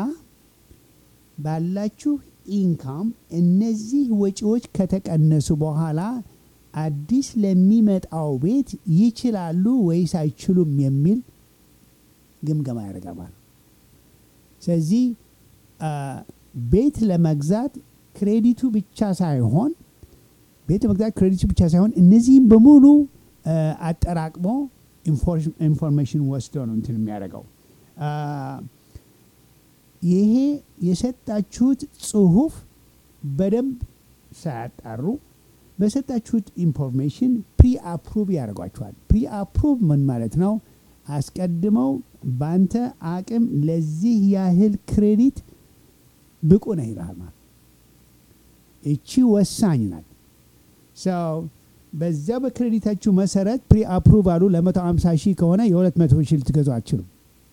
ባላችሁ ኢንካም እነዚህ ወጪዎች ከተቀነሱ በኋላ አዲስ ለሚመጣው ቤት ይችላሉ ወይስ አይችሉም የሚል ግምገማ ያደርጋል ማለት ነው። ስለዚህ ቤት ለመግዛት ክሬዲቱ ብቻ ሳይሆን ቤት ለመግዛት ክሬዲቱ ብቻ ሳይሆን እነዚህም በሙሉ አጠራቅሞ ኢንፎርሜሽን ወስዶ ነው እንትን የሚያደርገው። ይሄ የሰጣችሁት ጽሁፍ በደንብ ሳያጣሩ በሰጣችሁት ኢንፎርሜሽን ፕሪ አፕሩቭ ያደርጓችኋል። ፕሪ አፕሩቭ ምን ማለት ነው? አስቀድመው ባንተ አቅም ለዚህ ያህል ክሬዲት ብቁ ነህ ይልሃል ማለት እቺ ወሳኝ ናት። ሰው በዚያ በክሬዲታችሁ መሰረት ፕሪ አፕሩቭ አሉ ለ150 ሺህ ከሆነ የ200 ሺህ ልትገዙ አትችሉም።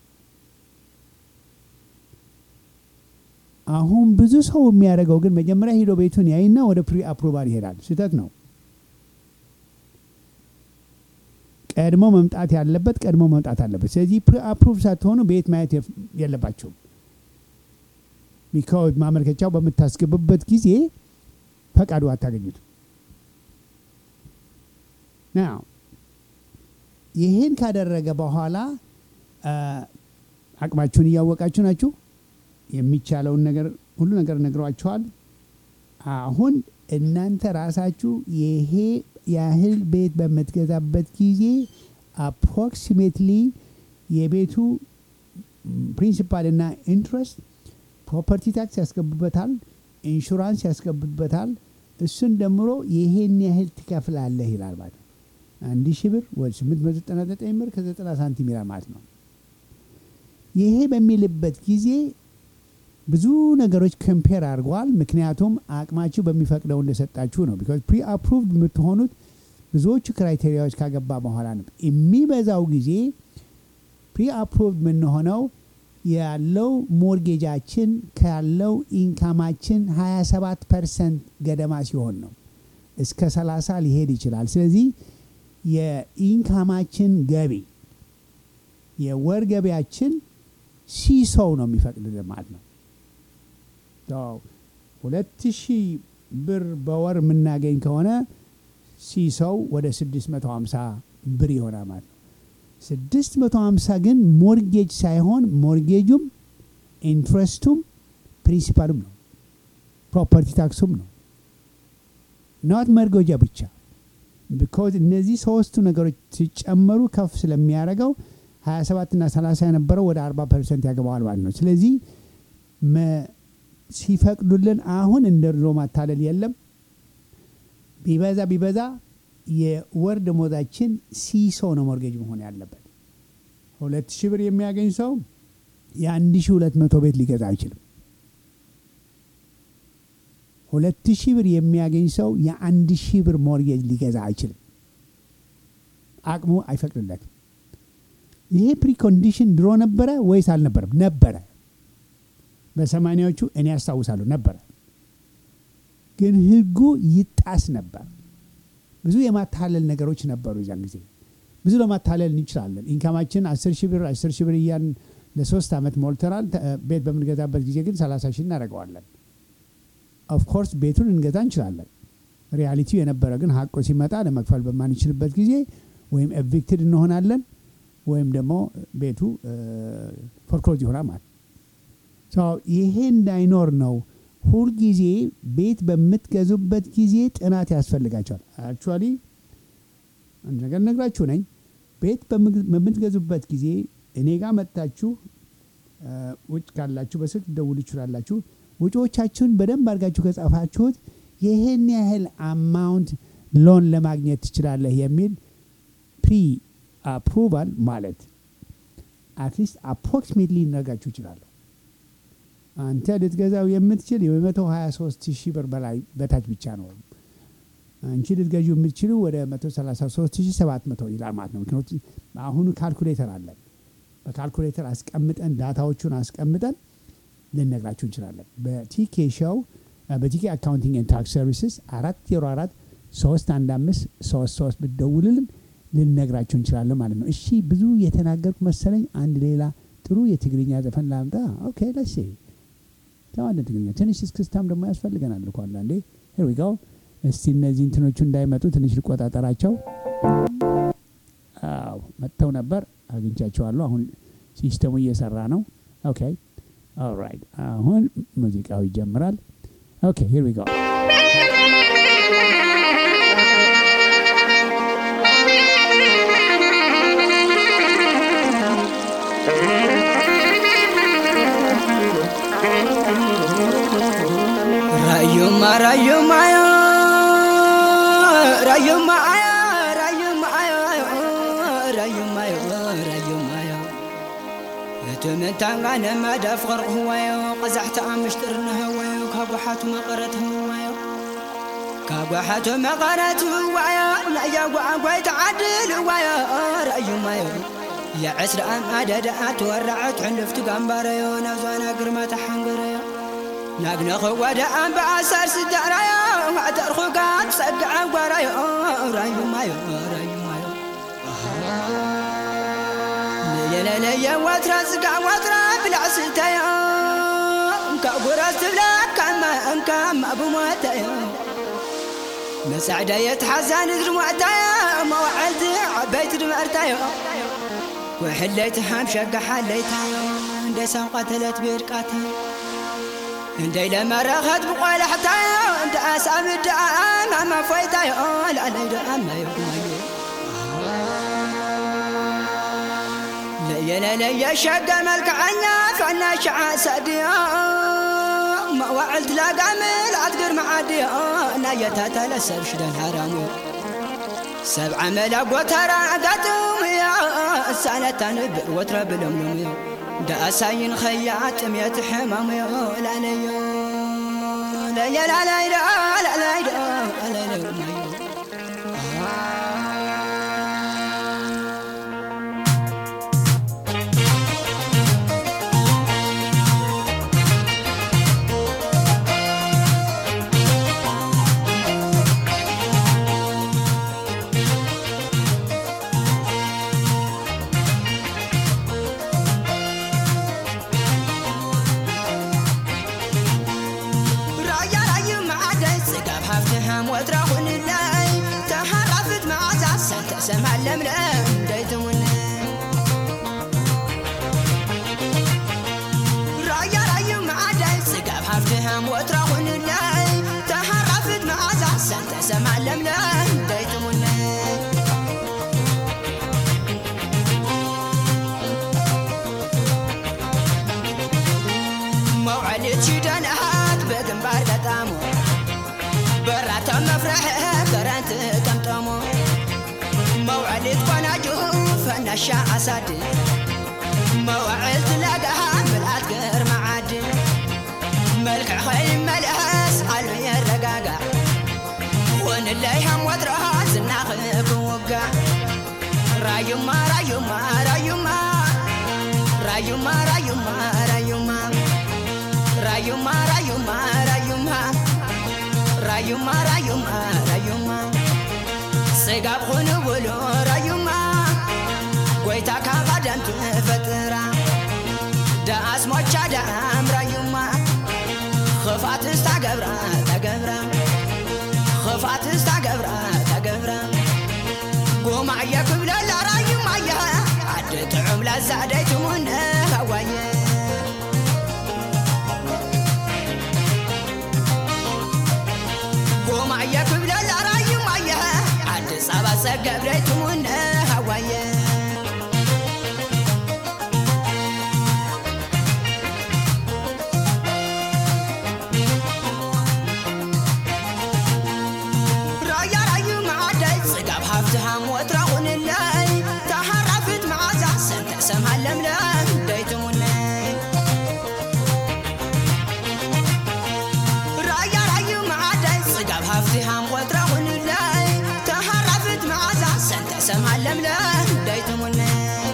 አሁን ብዙ ሰው የሚያደርገው ግን መጀመሪያ ሄዶ ቤቱን ያይና ወደ ፕሪ አፕሩቫል ይሄዳል። ስህተት ነው። ቀድሞ መምጣት ያለበት ቀድሞ መምጣት አለበት። ስለዚህ ፕሪ አፕሩቭ ሳትሆኑ ቤት ማየት የለባቸውም። ቢካዝ ማመልከቻው በምታስገቡበት ጊዜ ፈቃዱ አታገኙትም። ናው ይህን ካደረገ በኋላ አቅማችሁን እያወቃችሁ ናችሁ። የሚቻለውን ነገር ሁሉ ነገር ነግሯችኋል። አሁን እናንተ ራሳችሁ ይሄ ያህል ቤት በምትገዛበት ጊዜ አፕሮክሲሜትሊ የቤቱ ፕሪንሲፓል እና ኢንትረስት ፕሮፐርቲ ታክስ ያስገቡበታል፣ ኢንሹራንስ ያስገቡበታል። እሱን ደምሮ ይሄን ያህል ትከፍላለህ ይላል ማለት ነው። አንድ ሺህ ብር ወደ ስምንት መቶ ዘጠና ዘጠኝ ብር ከዘጠና ሳንቲም ይላል ማለት ነው። ይሄ በሚልበት ጊዜ ብዙ ነገሮች ኮምፔር አድርገዋል። ምክንያቱም አቅማችሁ በሚፈቅደው እንደሰጣችሁ ነው። ቢካዝ ፕሪ አፕሩቭድ የምትሆኑት ብዙዎቹ ክራይቴሪያዎች ካገባ በኋላ ነው። የሚበዛው ጊዜ ፕሪ አፕሩቭድ የምንሆነው ያለው ሞርጌጃችን ካለው ኢንካማችን 27 ፐርሰንት ገደማ ሲሆን ነው። እስከ 30 ሊሄድ ይችላል። ስለዚህ የኢንካማችን ገቢ የወር ገቢያችን ሲሶው ነው የሚፈቅድልን ማለት ነው። ሁለት ሺህ ብር በወር የምናገኝ ከሆነ ሲሰው ወደ 650 ብር ይሆናል ማለት ነው። 650 ግን ሞርጌጅ ሳይሆን ሞርጌጁም ኢንትረስቱም ፕሪንሲፓሉም ነው፣ ፕሮፐርቲ ታክሱም ነው። ናት መርጎጃ ብቻ ቢኮዝ እነዚህ ሶስቱ ነገሮች ሲጨመሩ ከፍ ስለሚያደርገው 27 እና 30 የነበረው ወደ 40 ፐርሰንት ያገባዋል ማለት ነው። ስለዚህ መ- ሲፈቅዱልን አሁን እንደ ድሮ ማታለል የለም። ቢበዛ ቢበዛ የወር ደሞዛችን ሲሶ ነው ሞርጌጅ መሆን ያለበት። ሁለት ሺህ ብር የሚያገኝ ሰው የአንድ ሺህ ሁለት መቶ ቤት ሊገዛ አይችልም። ሁለት ሺህ ብር የሚያገኝ ሰው የአንድ ሺህ ብር ሞርጌጅ ሊገዛ አይችልም። አቅሙ አይፈቅድለትም። ይሄ ፕሪኮንዲሽን ድሮ ነበረ ወይስ አልነበረም? ነበረ። በሰማኒያዎቹ እኔ ያስታውሳለሁ ነበረ። ግን ህጉ ይጣስ ነበር። ብዙ የማታለል ነገሮች ነበሩ። እዚያን ጊዜ ብዙ ለማታለል እንችላለን። ኢንካማችን አስር ሺህ ብር አስር ሺህ ብር እያን ለሶስት ዓመት ሞልተናል። ተ- ቤት በምንገዛበት ጊዜ ግን ሰላሳ ሺህ እናደርገዋለን። ኦፍኮርስ ቤቱን እንገዛ እንችላለን። ሪያሊቲው የነበረ ግን ሀቆ ሲመጣ ለመክፈል በማንችልበት ጊዜ ወይም ኤቪክትድ እንሆናለን ወይም ደግሞ ቤቱ ፎርክሎዝ ይሆናል ማለት ሶ ይሄ እንዳይኖር ነው ሁልጊዜ ቤት በምትገዙበት ጊዜ ጥናት ያስፈልጋቸዋል። አክቹዋሊ አንድ ነገር ነግራችሁ ነኝ። ቤት በምግ- በምትገዙበት ጊዜ እኔ ጋር መጥታችሁ እ፣ ውጭ ካላችሁ በስልክ ደውሉ ይችላላችሁ። ውጪዎቻችሁን በደንብ አድርጋችሁ ከጻፋችሁት ይህን ያህል አማውንት ሎን ለማግኘት ትችላለህ የሚል ፕሪ አፕሩቫል ማለት አትሊስት አፕሮክሲሜትሊ ሊነጋችሁ ይችላለሁ። አንተ ልትገዛው የምትችል የመቶ 23 ሺህ ብር በላይ በታች ብቻ ነው። አንቺ ልትገዢ የምትችሉ ወደ 133700 ይላል ማለት ነው። ምክንያቱም አሁኑ ካልኩሌተር አለን። በካልኩሌተር አስቀምጠን ዳታዎቹን አስቀምጠን ልነግራችሁ እንችላለን። በቲኬ ሾው በቲኬ አካውንቲንግ ኤንድ ታክስ ሰርቪስስ አራት ዜሮ አራት ሶስት አንድ አምስት ሶስት ሶስት ብትደውልልን ልነግራችሁ እንችላለን ማለት ነው። እሺ ብዙ የተናገርኩ መሰለኝ። አንድ ሌላ ጥሩ የትግርኛ ዘፈን ላምጣ። ኦኬ ለሴ ተዋለ ትግርኛ ትንሽ እስክስታም ደግሞ ያስፈልገናል እኮ አንዳንዴ። ሄር ዊ ጎ። እስቲ እነዚህ እንትኖቹ እንዳይመጡ ትንሽ ልቆጣጠራቸው። አዎ መጥተው ነበር፣ አግኝቻቸዋለሁ። አሁን ሲስተሙ እየሰራ ነው። ኦኬ ኦልራይት። አሁን ሙዚቃው ይጀምራል። ኦኬ ሂር ዊ ጎ። ራዩማ ራዩማ ራዩማ ራዩማ ራዩማ ራዩማ እትምንታንጋነ መዳፍቅር ህዋዮ ቀዛሕቲ ኣምሽጥር ንህዋዮ ካብ ጓሓቱ መቐረት ህዋዮ ካብ ጓሓቱ መቐረት ህዋዮ ናያ ጓዓጓይ ተዓድል ህዋዮ ራዩማዮ የዕስሪ ኣማደዳ ትወራዐት ሕልፍቲ ጋምባረዮ ናብዛና ግርማ ተሓንገረዮ ናግነኸ ወደ ኣምባኣሳር ስዳራዮ ማዕተርኹጋ ትጸግዐ ጓራዮ ራዩማዮ ራዩማዮ ለየለለየ ወትራ ስጋ ወትራ ብላዕስታዮ ካብ ጉራስ ትብላ ካማ እንካ ማብሞታዮ መሳዕዳየት ሓዛን ድርሟዕታዮ መዋዕልቲ ዓበይቲ ድመርታዮ ወሕለይቲ ሓምሸጋ ሓለይታዮ እንደ ሳንቀተለት ቤድቃታዮ እንደይ ለመረኸት ብቆላሕታዮ እንደ ኣሳብ ድኣ ማማ ፎይታዮ ላለይ ድኣ ማዮማዮ ለየለለየ ሸገ መልክዐኛ ፍዕና ሸዓ ሰድዮ መዋዕልት ላጋምል ኣትግር መዓድዮ እናየታተለ ሰብ ሽደን ሃራሙዮ ሰብዓ መላ ጎተራ ኣጋጥምዮ እሳነታ ንብር ወትረ ብለምለምዮ ደኣሳይን ኸያ ጥምየት ሕማምዮ ላለዮ ለየላላይዶ ላላይዶ ላላይዶ ማዮ ራያ ራዩ መዓደይ ጽጋብ ሃብቲ ሃም ወትራ ኹንላይ ተሃራፍት መዓዛ ሰንተ ሰማዕ ለምለም ደይትሙን ራያ ራዩ መዓደይ ጽጋብ ሃብቲ ሃም ወትራ ኹንላይ ተሃራፍት መዓዛ ሰንተ ሰማዕ ለምለም ደይትሙን መውዓሊት ሽደናት በግንባር ገጣሙ በራቶም መፍረሐ ከረንት ጠምጠሙ መውዓሊት ቆናጁ ፈናሻ አሳድ መዋዕልት ለጋሃ ምልአት ግርማ ዓድ መልክዕ ኸይመልአስ ዓልሚ የረጋጋዕ ሆንለይ ሃም ወትረኻ ዝናኽ ክውጋዕ ራዩማ ራዩማ ራዩማ ራዩማ ራዩማ ራዩማ ራዩማ ራዩማ ራዩማ ራዩማ ራዩማ ራዩማ ስጋብ ኹኑ ብሉ ራዩማ ጎይታ ካብ ኣዳም ትፈጥራ ዳኣስ ሞቻ ዳኣም ራዩማ ክፋት ስታገብራ ተገብራ ክፋት ስታገብራ ተገብራ ጉማዕየ ክብለላ ራዩማየ ዓዲ ጥዑም ላዛደይትሙነ ሃዋየ ጉማዕየ ክብለላ ራዩማየ ዓዲ ጸባ ሰገብረይትሙነ ሃዋየ ራያ ራዩ መዓደይ ጽጋብ ሃፍትሃም ወትራ ኹንለይ ተሃራፍት መዓዛ ሰንተ ሰምሃ ለምለም ደይትሙነይ ራያ ራዩ መዓደይ ጽጋብ ሃፍትሃም ወትራ ኹንለይ ተሃራፍት መዓዛ ሰንተ ሰምሃ ለምለም ደይትሙነይ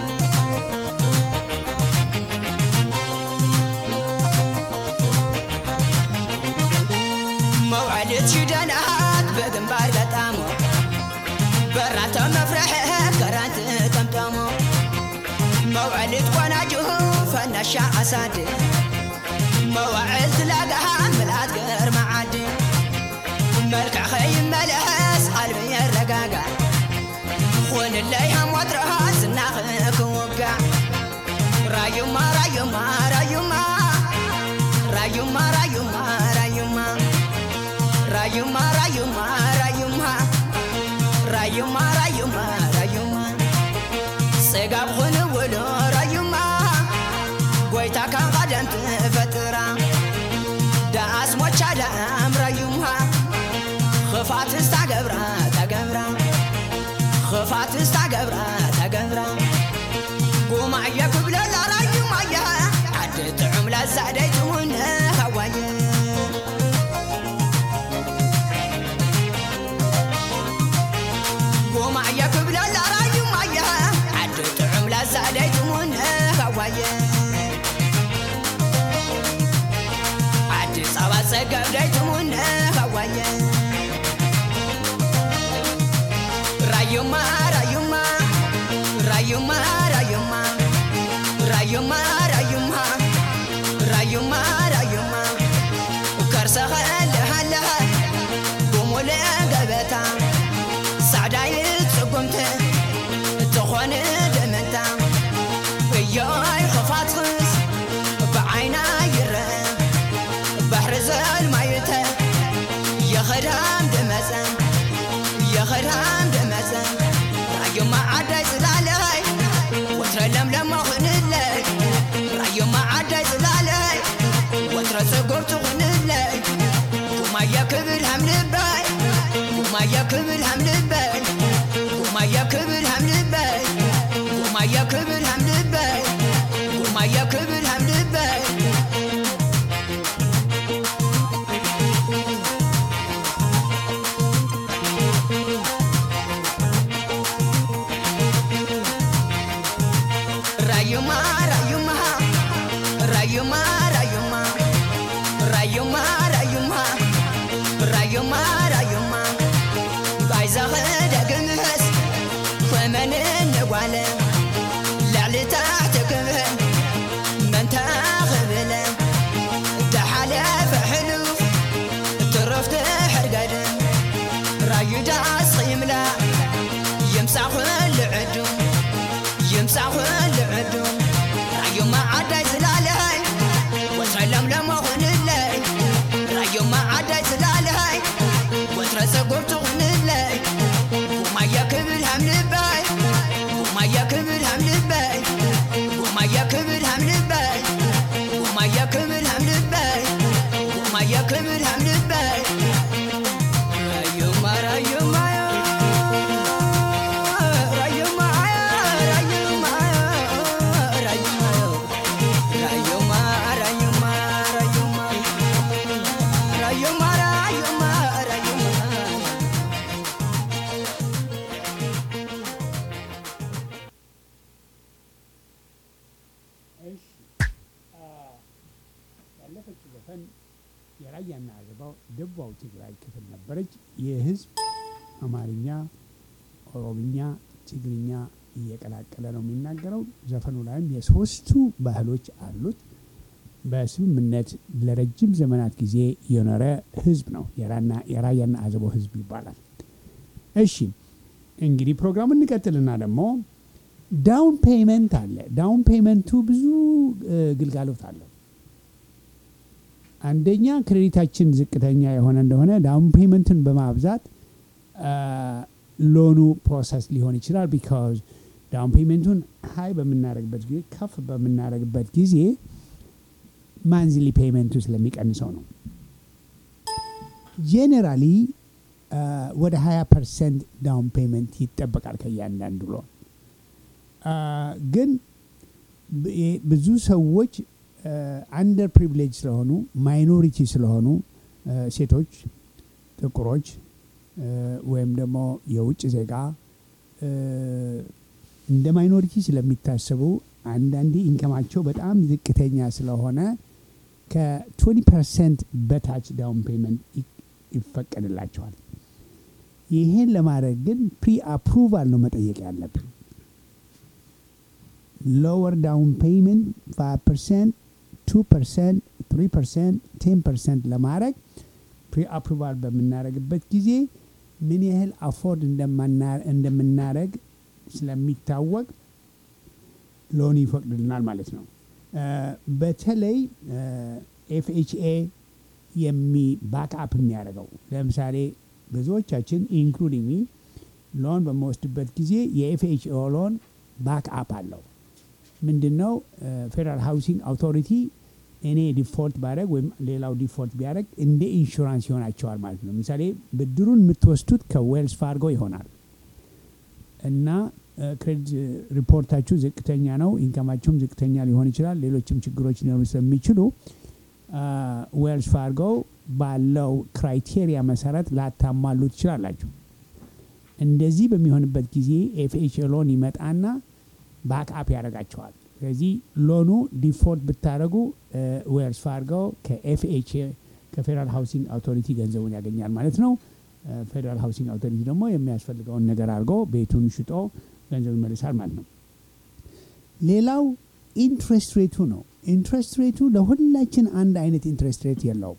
መውዓሊት ሽደናት በግንባር ገጣሞ በራቶ መፍረሐ ከራንት ጠምጠሞ መውዓሊት ቆናጅሁ ፈናሻ አሳድ መዋዕልት ለጋሃ ምልአት ግርማ ዓዲ መልክዕ ኸይመልአስ ዓልሚ የረጋጋዕ ኹንለይ ሃም ወትረኻ ዝናኽ ክውጋዕ ራዩማ ራዩማ ራዩማ ራዩማ ራዩማ ራዩማ ራዩማ ራዩማ ራዩማ ራዩማ ራዩማ ራዩማ ጽጋብ ኹን ውሉ ራዩማ ጎይታ ካብ ቀደም ትፈጥራ ዳኣስ ሞቻ ዳኣም ራዩማ ክፋት ስታገብራ ተገብራ ክፋት ስታገብራ ተገብራ ጉማዕየ ክብለላ ራዩማየ ዓዲ ጥዑም ላዛደይትሙነ ሃዋየ ጉማዕየ ክብለላ ራዩማየ ዓዲ ጥዑም ላዛደይትሙነ ሃዋየ ዓዲ ጸባ ጸገብ ደይትሙነ ሃዋየ ራዩማ ራዩማ ራዩማ ራዩማ ራዩማ ራዩማ ራዩማ ራዩማ ከርሰኸ ልሃለኸ ብሙሉእ ገበታ ጻዕዳይ ጽጉምቲ እትኾን ድምንታ እዮይ ክፋትኽስ ብዓይና ይርአ ባሕሪ ዘልማይተ የኸዳም ድመፀ የኸዳም ድመፀ ራዮማ ዓዳይ ጽላለይ ወትረ ለምለሞ ኽንለይ ራዮማ ዓዳይ ጽላለይ ወትረ ጽጉር ትኹንለይ ጉማየ ክብል ሃምልበይ ጉማየ ክብል ሃምልበይ ጉማየ ክብል ሃምልበይ ጉማየ ክብል ሃምልበይ ጉማየ ክብል ሃምልበይ ራዩማ ራዩማ ራዩማ ራዩማ ራዩማ ራዩማ ራዩማ ራዩማ ባይዛኸ ደግምህስ ኮመን ንጓለ ላዕሊ ታሕቲ ክብህል መንታ ኽብለ ተሓለፈ ሕሉፍ ትረፍቲ ሕርገድ ራዩዳስ ኺምላ የምሳኹ ልዕዱ የምሳኹ ልዕዱ ራዩማ ዓዳይ ስላለይ ወትረ ለምለሞ ኹንለይ ራዩማ ዓዳይ ስላለይ ወትረ ፀጉር ትኹንለይ ጉማየ ክብል ሃምልበይ ጉማየ ክብል ሃምልበይ ጉማየ ክብል ሃምልበይ ጉማየ ክብል ሃምልበይ የክብር ያምልበት ራዩማ ራዩማ ራዩማ ራዩማ ራዩማ ራዩማ ራዩማ ራዩማ ራዩማ ራዩማ ራዩማ እሺ አ፣ ያለፈችው ዘፈን የራያና አዘባው ደቡባዊ ትግራይ ክፍል ነበረች። የህዝብ አማርኛ፣ ኦሮምኛ፣ ትግርኛ እየቀላቀለ ነው የሚናገረው። ዘፈኑ ላይም የሶስቱ ባህሎች አሉት። በስምምነት ለረጅም ዘመናት ጊዜ የኖረ ህዝብ ነው። የራና- የራያና አዘቦ ህዝብ ይባላል። እሺ እንግዲህ ፕሮግራሙን እንቀጥልና ደግሞ ዳውን ፔይመንት አለ። ዳውን ፔይመንቱ ብዙ እ፣ ግልጋሎት አለው። አንደኛ ክሬዲታችን ዝቅተኛ የሆነ እንደሆነ ዳውን ፔይመንትን በማብዛት አ፣ ሎኑ ፕሮሰስ ሊሆን ይችላል። ቢካዝ ዳውን ፔይመንቱን ሀይ በምናደርግበት ጊዜ ከፍ በምናደርግበት ጊዜ ማንዝሊ ፔይመንቱ ስለሚቀንሰው ነው። ጄኔራሊ ወደ 20 ፐርሰንት ዳውን ፔይመንት ይጠበቃል ከእያንዳንዱ ሎን አ፣ ግን ብ- የ- ብዙ ሰዎች አንደር ፕሪቪሌጅ ስለሆኑ ማይኖሪቲ ስለሆኑ አ፣ ሴቶች፣ ጥቁሮች አ፣ ወይም ደግሞ የውጭ ዜጋ አ፣ እንደ ማይኖሪቲ ስለሚታሰቡ አንዳንዴ ኢንከማቸው በጣም ዝቅተኛ ስለሆነ ከ20 ፐርሰንት በታች ዳውን ፔመንት ይፈቀድላቸዋል። ይሄን ለማድረግ ግን ፕሪ አፕሩቫል ነው መጠየቅ ያለብን። ሎወር ዳውን ፔይመንት 5 ፐርሰንት፣ 2 ፐርሰንት፣ 3 ፐርሰንት፣ 10 ፐርሰንት ለማድረግ ፕሪ አፕሩቫል በምናደርግበት ጊዜ ምን ያህል አፎርድ እንደምናደርግ ስለሚታወቅ ሎን ይፈቅድልናል ማለት ነው። አ፣ በተለይ ኤፍኤችኤ የሚ ባክአፕ የሚያደርገው ለምሳሌ ብዙዎቻችን ኢንክሉዲንግ ሚ ሎን በመወስድበት ጊዜ የኤፍኤችኤ ሎን ባክአፕ አለው። ምንድን ነው ፌዴራል ሃውሲንግ አውቶሪቲ እኔ ዲፎልት ባደረግ ወይም ሌላው ዲፎልት ቢያደረግ እንደ ኢንሹራንስ ይሆናቸዋል ማለት ነው። ለምሳሌ ብድሩን የምትወስዱት ከዌልስ ፋርጎ ይሆናል እና ክሬዲት ሪፖርታችሁ ዝቅተኛ ነው፣ ኢንከማችሁም ዝቅተኛ ሊሆን ይችላል። ሌሎችም ችግሮች ሊኖሩ ስለሚችሉ ዌልስ ፋርጎ ባለው ክራይቴሪያ መሰረት ላታሟሉ ትችላላችሁ። እንደዚህ በሚሆንበት ጊዜ ኤፍኤች ሎን ይመጣና ባክአፕ ያደርጋቸዋል። ስለዚህ ሎኑ ዲፎልት ብታደረጉ ዌልስ ፋርጎ ከኤፍኤች ከፌዴራል ሃውሲንግ አውቶሪቲ ገንዘቡን ያገኛል ማለት ነው። ፌዴራል ሃውሲንግ አውቶሪቲ ደግሞ የሚያስፈልገውን ነገር አድርጎ ቤቱን ሽጦ ገንዘብ ይመልሳል ማለት ነው። ሌላው ኢንትረስት ሬቱ ነው። ኢንትረስት ሬቱ ለሁላችን አንድ አይነት ኢንትረስት ሬት የለውም።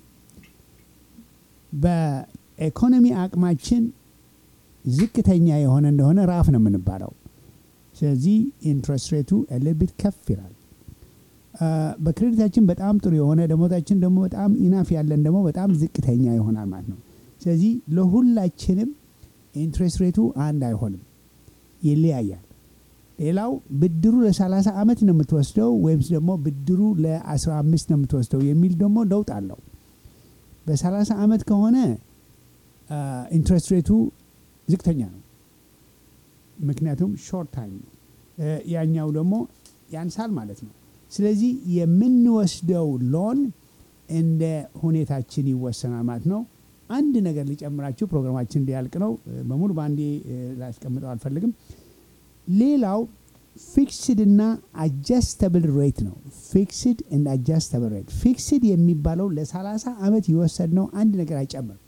በኢኮኖሚ አቅማችን ዝቅተኛ የሆነ እንደሆነ ራፍ ነው የምንባለው። ስለዚህ ኢንትረስት ሬቱ ኤልቢት ከፍ ይላል። በክሬዲታችን በጣም ጥሩ የሆነ ደሞዛችን ደግሞ በጣም ኢናፍ ያለን ደግሞ በጣም ዝቅተኛ ይሆናል ማለት ነው። ስለዚህ ለሁላችንም ኢንትረስት ሬቱ አንድ አይሆንም፣ ይለያያል። ሌላው ብድሩ ለ30 ዓመት ነው የምትወስደው ወይም ደግሞ ብድሩ ለ15 ነው የምትወስደው የሚል ደግሞ ለውጥ አለው። በ30 ዓመት ከሆነ ኢንትረስት ሬቱ ዝቅተኛ ነው፣ ምክንያቱም ሾርት ታይም ነው። ያኛው ደግሞ ያንሳል ማለት ነው። ስለዚህ የምንወስደው ሎን እንደ ሁኔታችን ይወሰናል ማለት ነው። አንድ ነገር ሊጨምራችሁ ፕሮግራማችን እንዲያልቅ ነው። በሙሉ በአንዴ ላስቀምጠው አልፈልግም። ሌላው ፊክስድ እና አጃስተብል ሬት ነው። ፊክስድ እና አጃስተብል ሬት። ፊክስድ የሚባለው ለ30 ዓመት የወሰድነው አንድ ነገር አይጨምርም።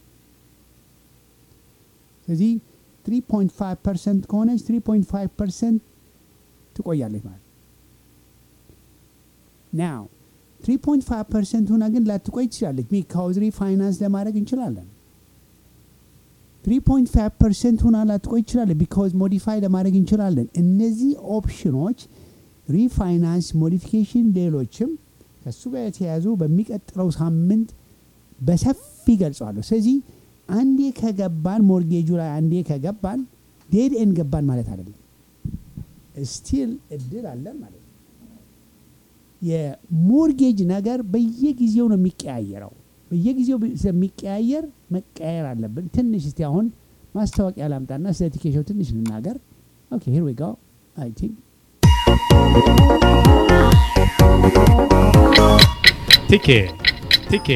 ስለዚህ 3.5 ፐርሰንት ከሆነች 3.5 ፐርሰንት ትቆያለች ማለት ናው 3.5 ፐርሰንት ሁና ግን ላትቆይ ትችላለች። ቢካውዝ ሪፋይናንስ ለማድረግ እንችላለን። 3.5 ፐርሰንት ሁና ላትቆይ ትችላለች። ቢካውዝ ሞዲፋይ ለማድረግ እንችላለን። እነዚህ ኦፕሽኖች ሪፋይናንስ፣ ሞዲፊኬሽን፣ ሌሎችም ከእሱ ጋር የተያያዙ በሚቀጥለው ሳምንት በሰፊ ገልጸዋለሁ። ስለዚህ አንዴ ከገባን ሞርጌጁ ላይ አንዴ ከገባን ዴድ ኤን ገባን ማለት አይደለም። ስቲል እድል አለን ማለት ነው። የሞርጌጅ ነገር በየጊዜው ነው የሚቀያየረው። በየጊዜው ስለሚቀያየር መቀያየር አለብን። ትንሽ እስቲ አሁን ማስታወቂያ ላምጣና ስለ ቲኬሾው ትንሽ ልናገር። ኦኬ ሂር ዊ ጎ አይ ቲንክ ቲኬ ቲኬ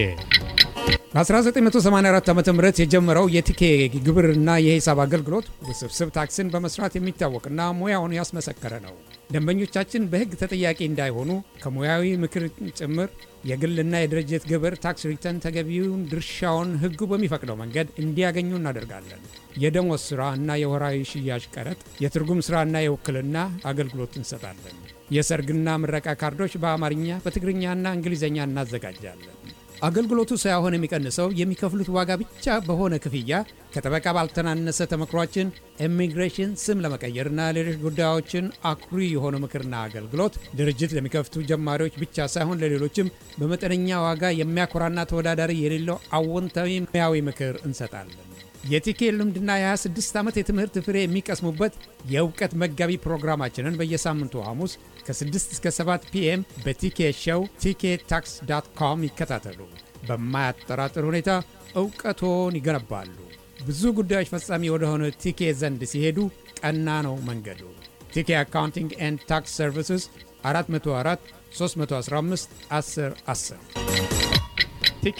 በ1984 ዓ ም የጀመረው የቲኬ ግብርና የሂሳብ አገልግሎት ውስብስብ ታክስን በመስራት የሚታወቅና ሙያውን ያስመሰከረ ነው። ደንበኞቻችን በሕግ ተጠያቂ እንዳይሆኑ ከሙያዊ ምክር ጭምር የግልና የድርጅት ግብር ታክስ ሪተርን ተገቢውን ድርሻውን ሕጉ በሚፈቅደው መንገድ እንዲያገኙ እናደርጋለን። የደሞዝ ሥራ እና የወራዊ ሽያጭ ቀረጥ፣ የትርጉም ሥራና የውክልና አገልግሎት እንሰጣለን። የሰርግና ምረቃ ካርዶች በአማርኛ በትግርኛና እንግሊዝኛ እናዘጋጃለን። አገልግሎቱ ሳይሆን የሚቀንሰው የሚከፍሉት ዋጋ ብቻ በሆነ ክፍያ ከጠበቃ ባልተናነሰ ተመክሯችን ኢሚግሬሽን ስም ለመቀየርና ሌሎች ጉዳዮችን አኩሪ የሆነ ምክርና አገልግሎት ድርጅት ለሚከፍቱ ጀማሪዎች ብቻ ሳይሆን ለሌሎችም በመጠነኛ ዋጋ የሚያኮራና ተወዳዳሪ የሌለው አዎንታዊ ሙያዊ ምክር እንሰጣለን። የቲኬ ልምድና የ26 ዓመት የትምህርት ፍሬ የሚቀስሙበት የእውቀት መጋቢ ፕሮግራማችንን በየሳምንቱ ሐሙስ ከ6 እስከ 7 ፒኤም በቲኬ ሾው ቲኬ ታክስ ዳት ኮም ይከታተሉ። በማያጠራጥር ሁኔታ እውቀቶን ይገነባሉ። ብዙ ጉዳዮች ፈጻሚ ወደሆነ ቲኬ ዘንድ ሲሄዱ ቀና ነው መንገዱ። ቲኬ አካውንቲንግ ኤንድ ታክስ ሰርቪስስ 404 315 10 10 ቲኬ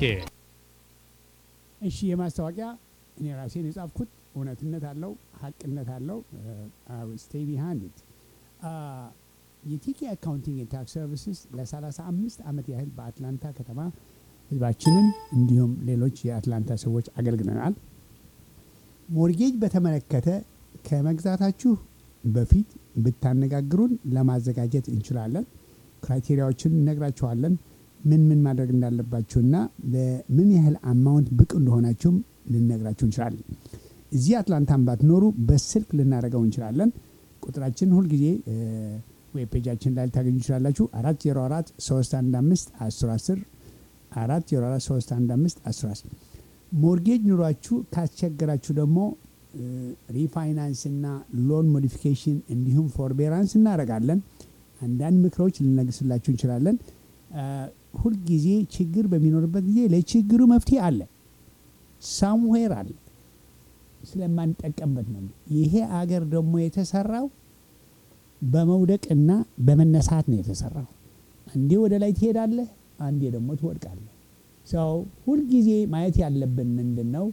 እሺ የማስታወቂያ እኔ ራሴን የጻፍኩት እውነትነት አለው፣ ሀቅነት አለው። ስቴይ ቢሃንድ ኢት የቲኬ አካውንቲንግ ታክስ ሰርቪስስ ለ35 ዓመት ያህል በአትላንታ ከተማ ህዝባችንን እንዲሁም ሌሎች የአትላንታ ሰዎች አገልግለናል። ሞርጌጅ በተመለከተ ከመግዛታችሁ በፊት ብታነጋግሩን ለማዘጋጀት እንችላለን። ክራይቴሪያዎችን እነግራችኋለን። ምን ምን ማድረግ እንዳለባችሁና ለምን ያህል አማውንት ብቁ እንደሆናችሁም ልነግራችሁ እንችላለን። እዚህ አትላንታን ባትኖሩ በስልክ ልናደርገው እንችላለን። ቁጥራችን ሁልጊዜ ዌብ ፔጃችን ላይ ልታገኙ ይችላላችሁ። አራት ዜሮ አራት ሶስት አንድ አምስት አስር አስር አራት ዜሮ አራት ሶስት አንድ አምስት አስር አስር ሞርጌጅ ኑሯችሁ ካስቸገራችሁ ደግሞ ሪፋይናንስ እና ሎን ሞዲፊኬሽን እንዲሁም ፎርቤራንስ እናደርጋለን። አንዳንድ ምክሮች ልነግስላችሁ እንችላለን። ሁልጊዜ ችግር በሚኖርበት ጊዜ ለችግሩ መፍትሄ አለ፣ ሳምዌር አለ። ስለማንጠቀምበት ነው። ይሄ አገር ደግሞ የተሰራው በመውደቅና በመነሳት ነው የተሰራው። አንዴ ወደ ላይ ትሄዳለህ፣ አንዴ ደግሞ ትወድቃለህ። ሰው ሁልጊዜ ማየት ያለብን ምንድን ነው?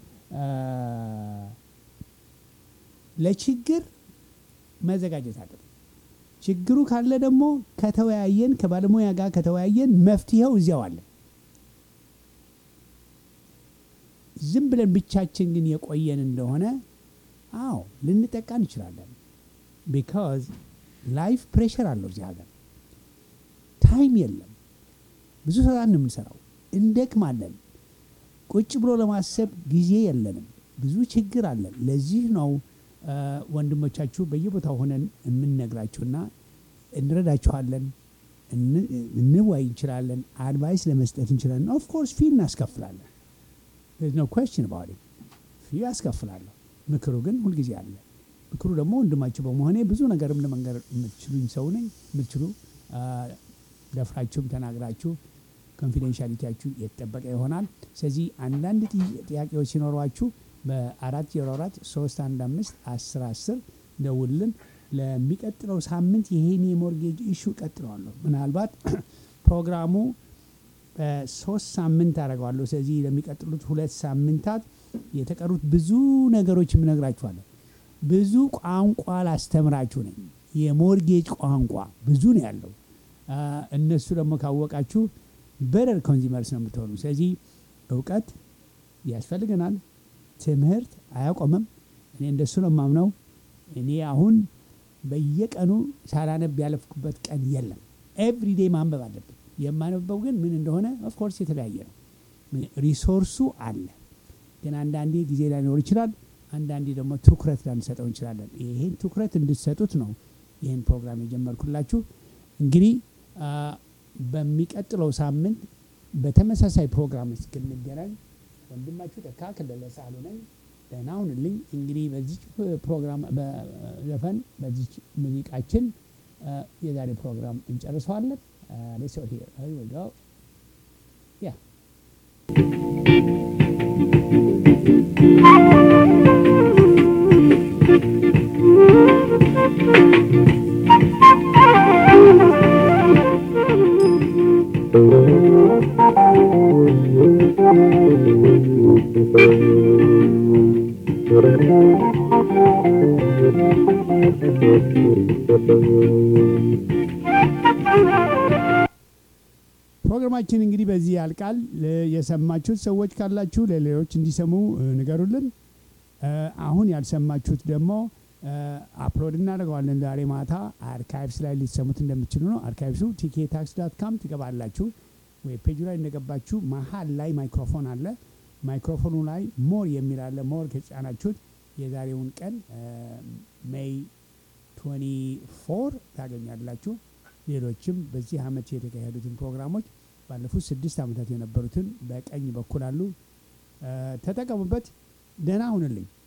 ለችግር መዘጋጀት አለብን። ችግሩ ካለ ደግሞ ከተወያየን ከባለሙያ ጋር ከተወያየን መፍትሄው እዚያው አለ። ዝም ብለን ብቻችን ግን የቆየን እንደሆነ አዎ ልንጠቃ እንችላለን። ቢካዝ ላይፍ ፕሬሽር አለው እዚህ ሀገር ታይም የለም። ብዙ ስራ ነው የምንሰራው፣ እንደክማለን። ቁጭ ብሎ ለማሰብ ጊዜ የለንም። ብዙ ችግር አለን። ለዚህ ነው ወንድሞቻችሁ በየቦታው ሆነን የምንነግራችሁና እንረዳችኋለን፣ እንወያይ እንችላለን፣ አድቫይስ ለመስጠት እንችላለን። ኦፍኮርስ ፊ እናስከፍላለን። ኖ ኮስችን ባዲ ፊ ያስከፍላለሁ። ምክሩ ግን ሁልጊዜ አለ። ምክሩ ደግሞ ወንድማችሁ በመሆኔ ብዙ ነገርም ለመንገር የምትችሉኝ ሰው ነኝ። የምትችሉ ደፍራችሁም ተናግራችሁ ኮንፊደንሻሊቲያችሁ የተጠበቀ ይሆናል። ስለዚህ አንዳንድ ጥያቄዎች ሲኖሯችሁ በአራት ዜሮ አራት ሶስት አንድ አምስት አስር አስር ደውልን። ለሚቀጥለው ሳምንት ይሄን የሞርጌጅ ኢሹ ቀጥለዋለሁ። ምናልባት ፕሮግራሙ ሶስት ሳምንት አደርገዋለሁ። ስለዚህ ለሚቀጥሉት ሁለት ሳምንታት የተቀሩት ብዙ ነገሮች የምነግራችኋለሁ። ብዙ ቋንቋ ላስተምራችሁ ነኝ። የሞርጌጅ ቋንቋ ብዙ ነው ያለው። እነሱ ደግሞ ካወቃችሁ በደር ኮንዚመርስ ነው የምትሆኑ። ስለዚህ እውቀት ያስፈልገናል። ትምህርት አያቆምም። እኔ እንደሱ ነው የማምነው። እኔ አሁን በየቀኑ ሳላነብ ያለፍኩበት ቀን የለም። ኤቭሪዴ ማንበብ አለብን። የማነበው ግን ምን እንደሆነ ኦፍኮርስ የተለያየ ነው። ሪሶርሱ አለ፣ ግን አንዳንዴ ጊዜ ላይኖር ይችላል። አንዳንዴ ደግሞ ትኩረት ላንሰጠው እንችላለን። ይሄን ትኩረት እንድትሰጡት ነው ይህን ፕሮግራም የጀመርኩላችሁ። እንግዲህ በሚቀጥለው ሳምንት በተመሳሳይ ፕሮግራም እስክንገናኝ ወንድማችሁ ተካ ከለለ ሳህሉ ነኝ። ደህና ሁኑልኝ። እንግዲህ በዚች ፕሮግራም በዘፈን በዚች ሙዚቃችን የዛሬ ፕሮግራም እንጨርሰዋለን። Uh, let's go here. Here we go. Yeah. ፕሮግራማችን እንግዲህ በዚህ ያልቃል። ለ- የሰማችሁት ሰዎች ካላችሁ ለሌሎች እንዲሰሙ እ, ንገሩልን። እ፣ አሁን ያልሰማችሁት ደግሞ አፕሎድ እናደርገዋለን ዛሬ ማታ አርካይቭስ ላይ ሊሰሙት እንደምትችሉ ነው። አርካይቭሱ ቲኬ ታክስ ዳት ካም ትገባላችሁ። ዌብ ፔጁ ላይ እንደገባችሁ መሀል ላይ ማይክሮፎን አለ። ማይክሮፎኑ ላይ ሞር የሚል አለ። ሞር ከጫናችሁት የዛሬውን ቀን ሜይ 24 ታገኛላችሁ። ሌሎችም በዚህ አመት የተካሄዱትን ፕሮግራሞች ባለፉት ስድስት ዓመታት የነበሩትን በቀኝ በኩል አሉ። እ፣ ተጠቀሙበት። ደህና ሁንልኝ።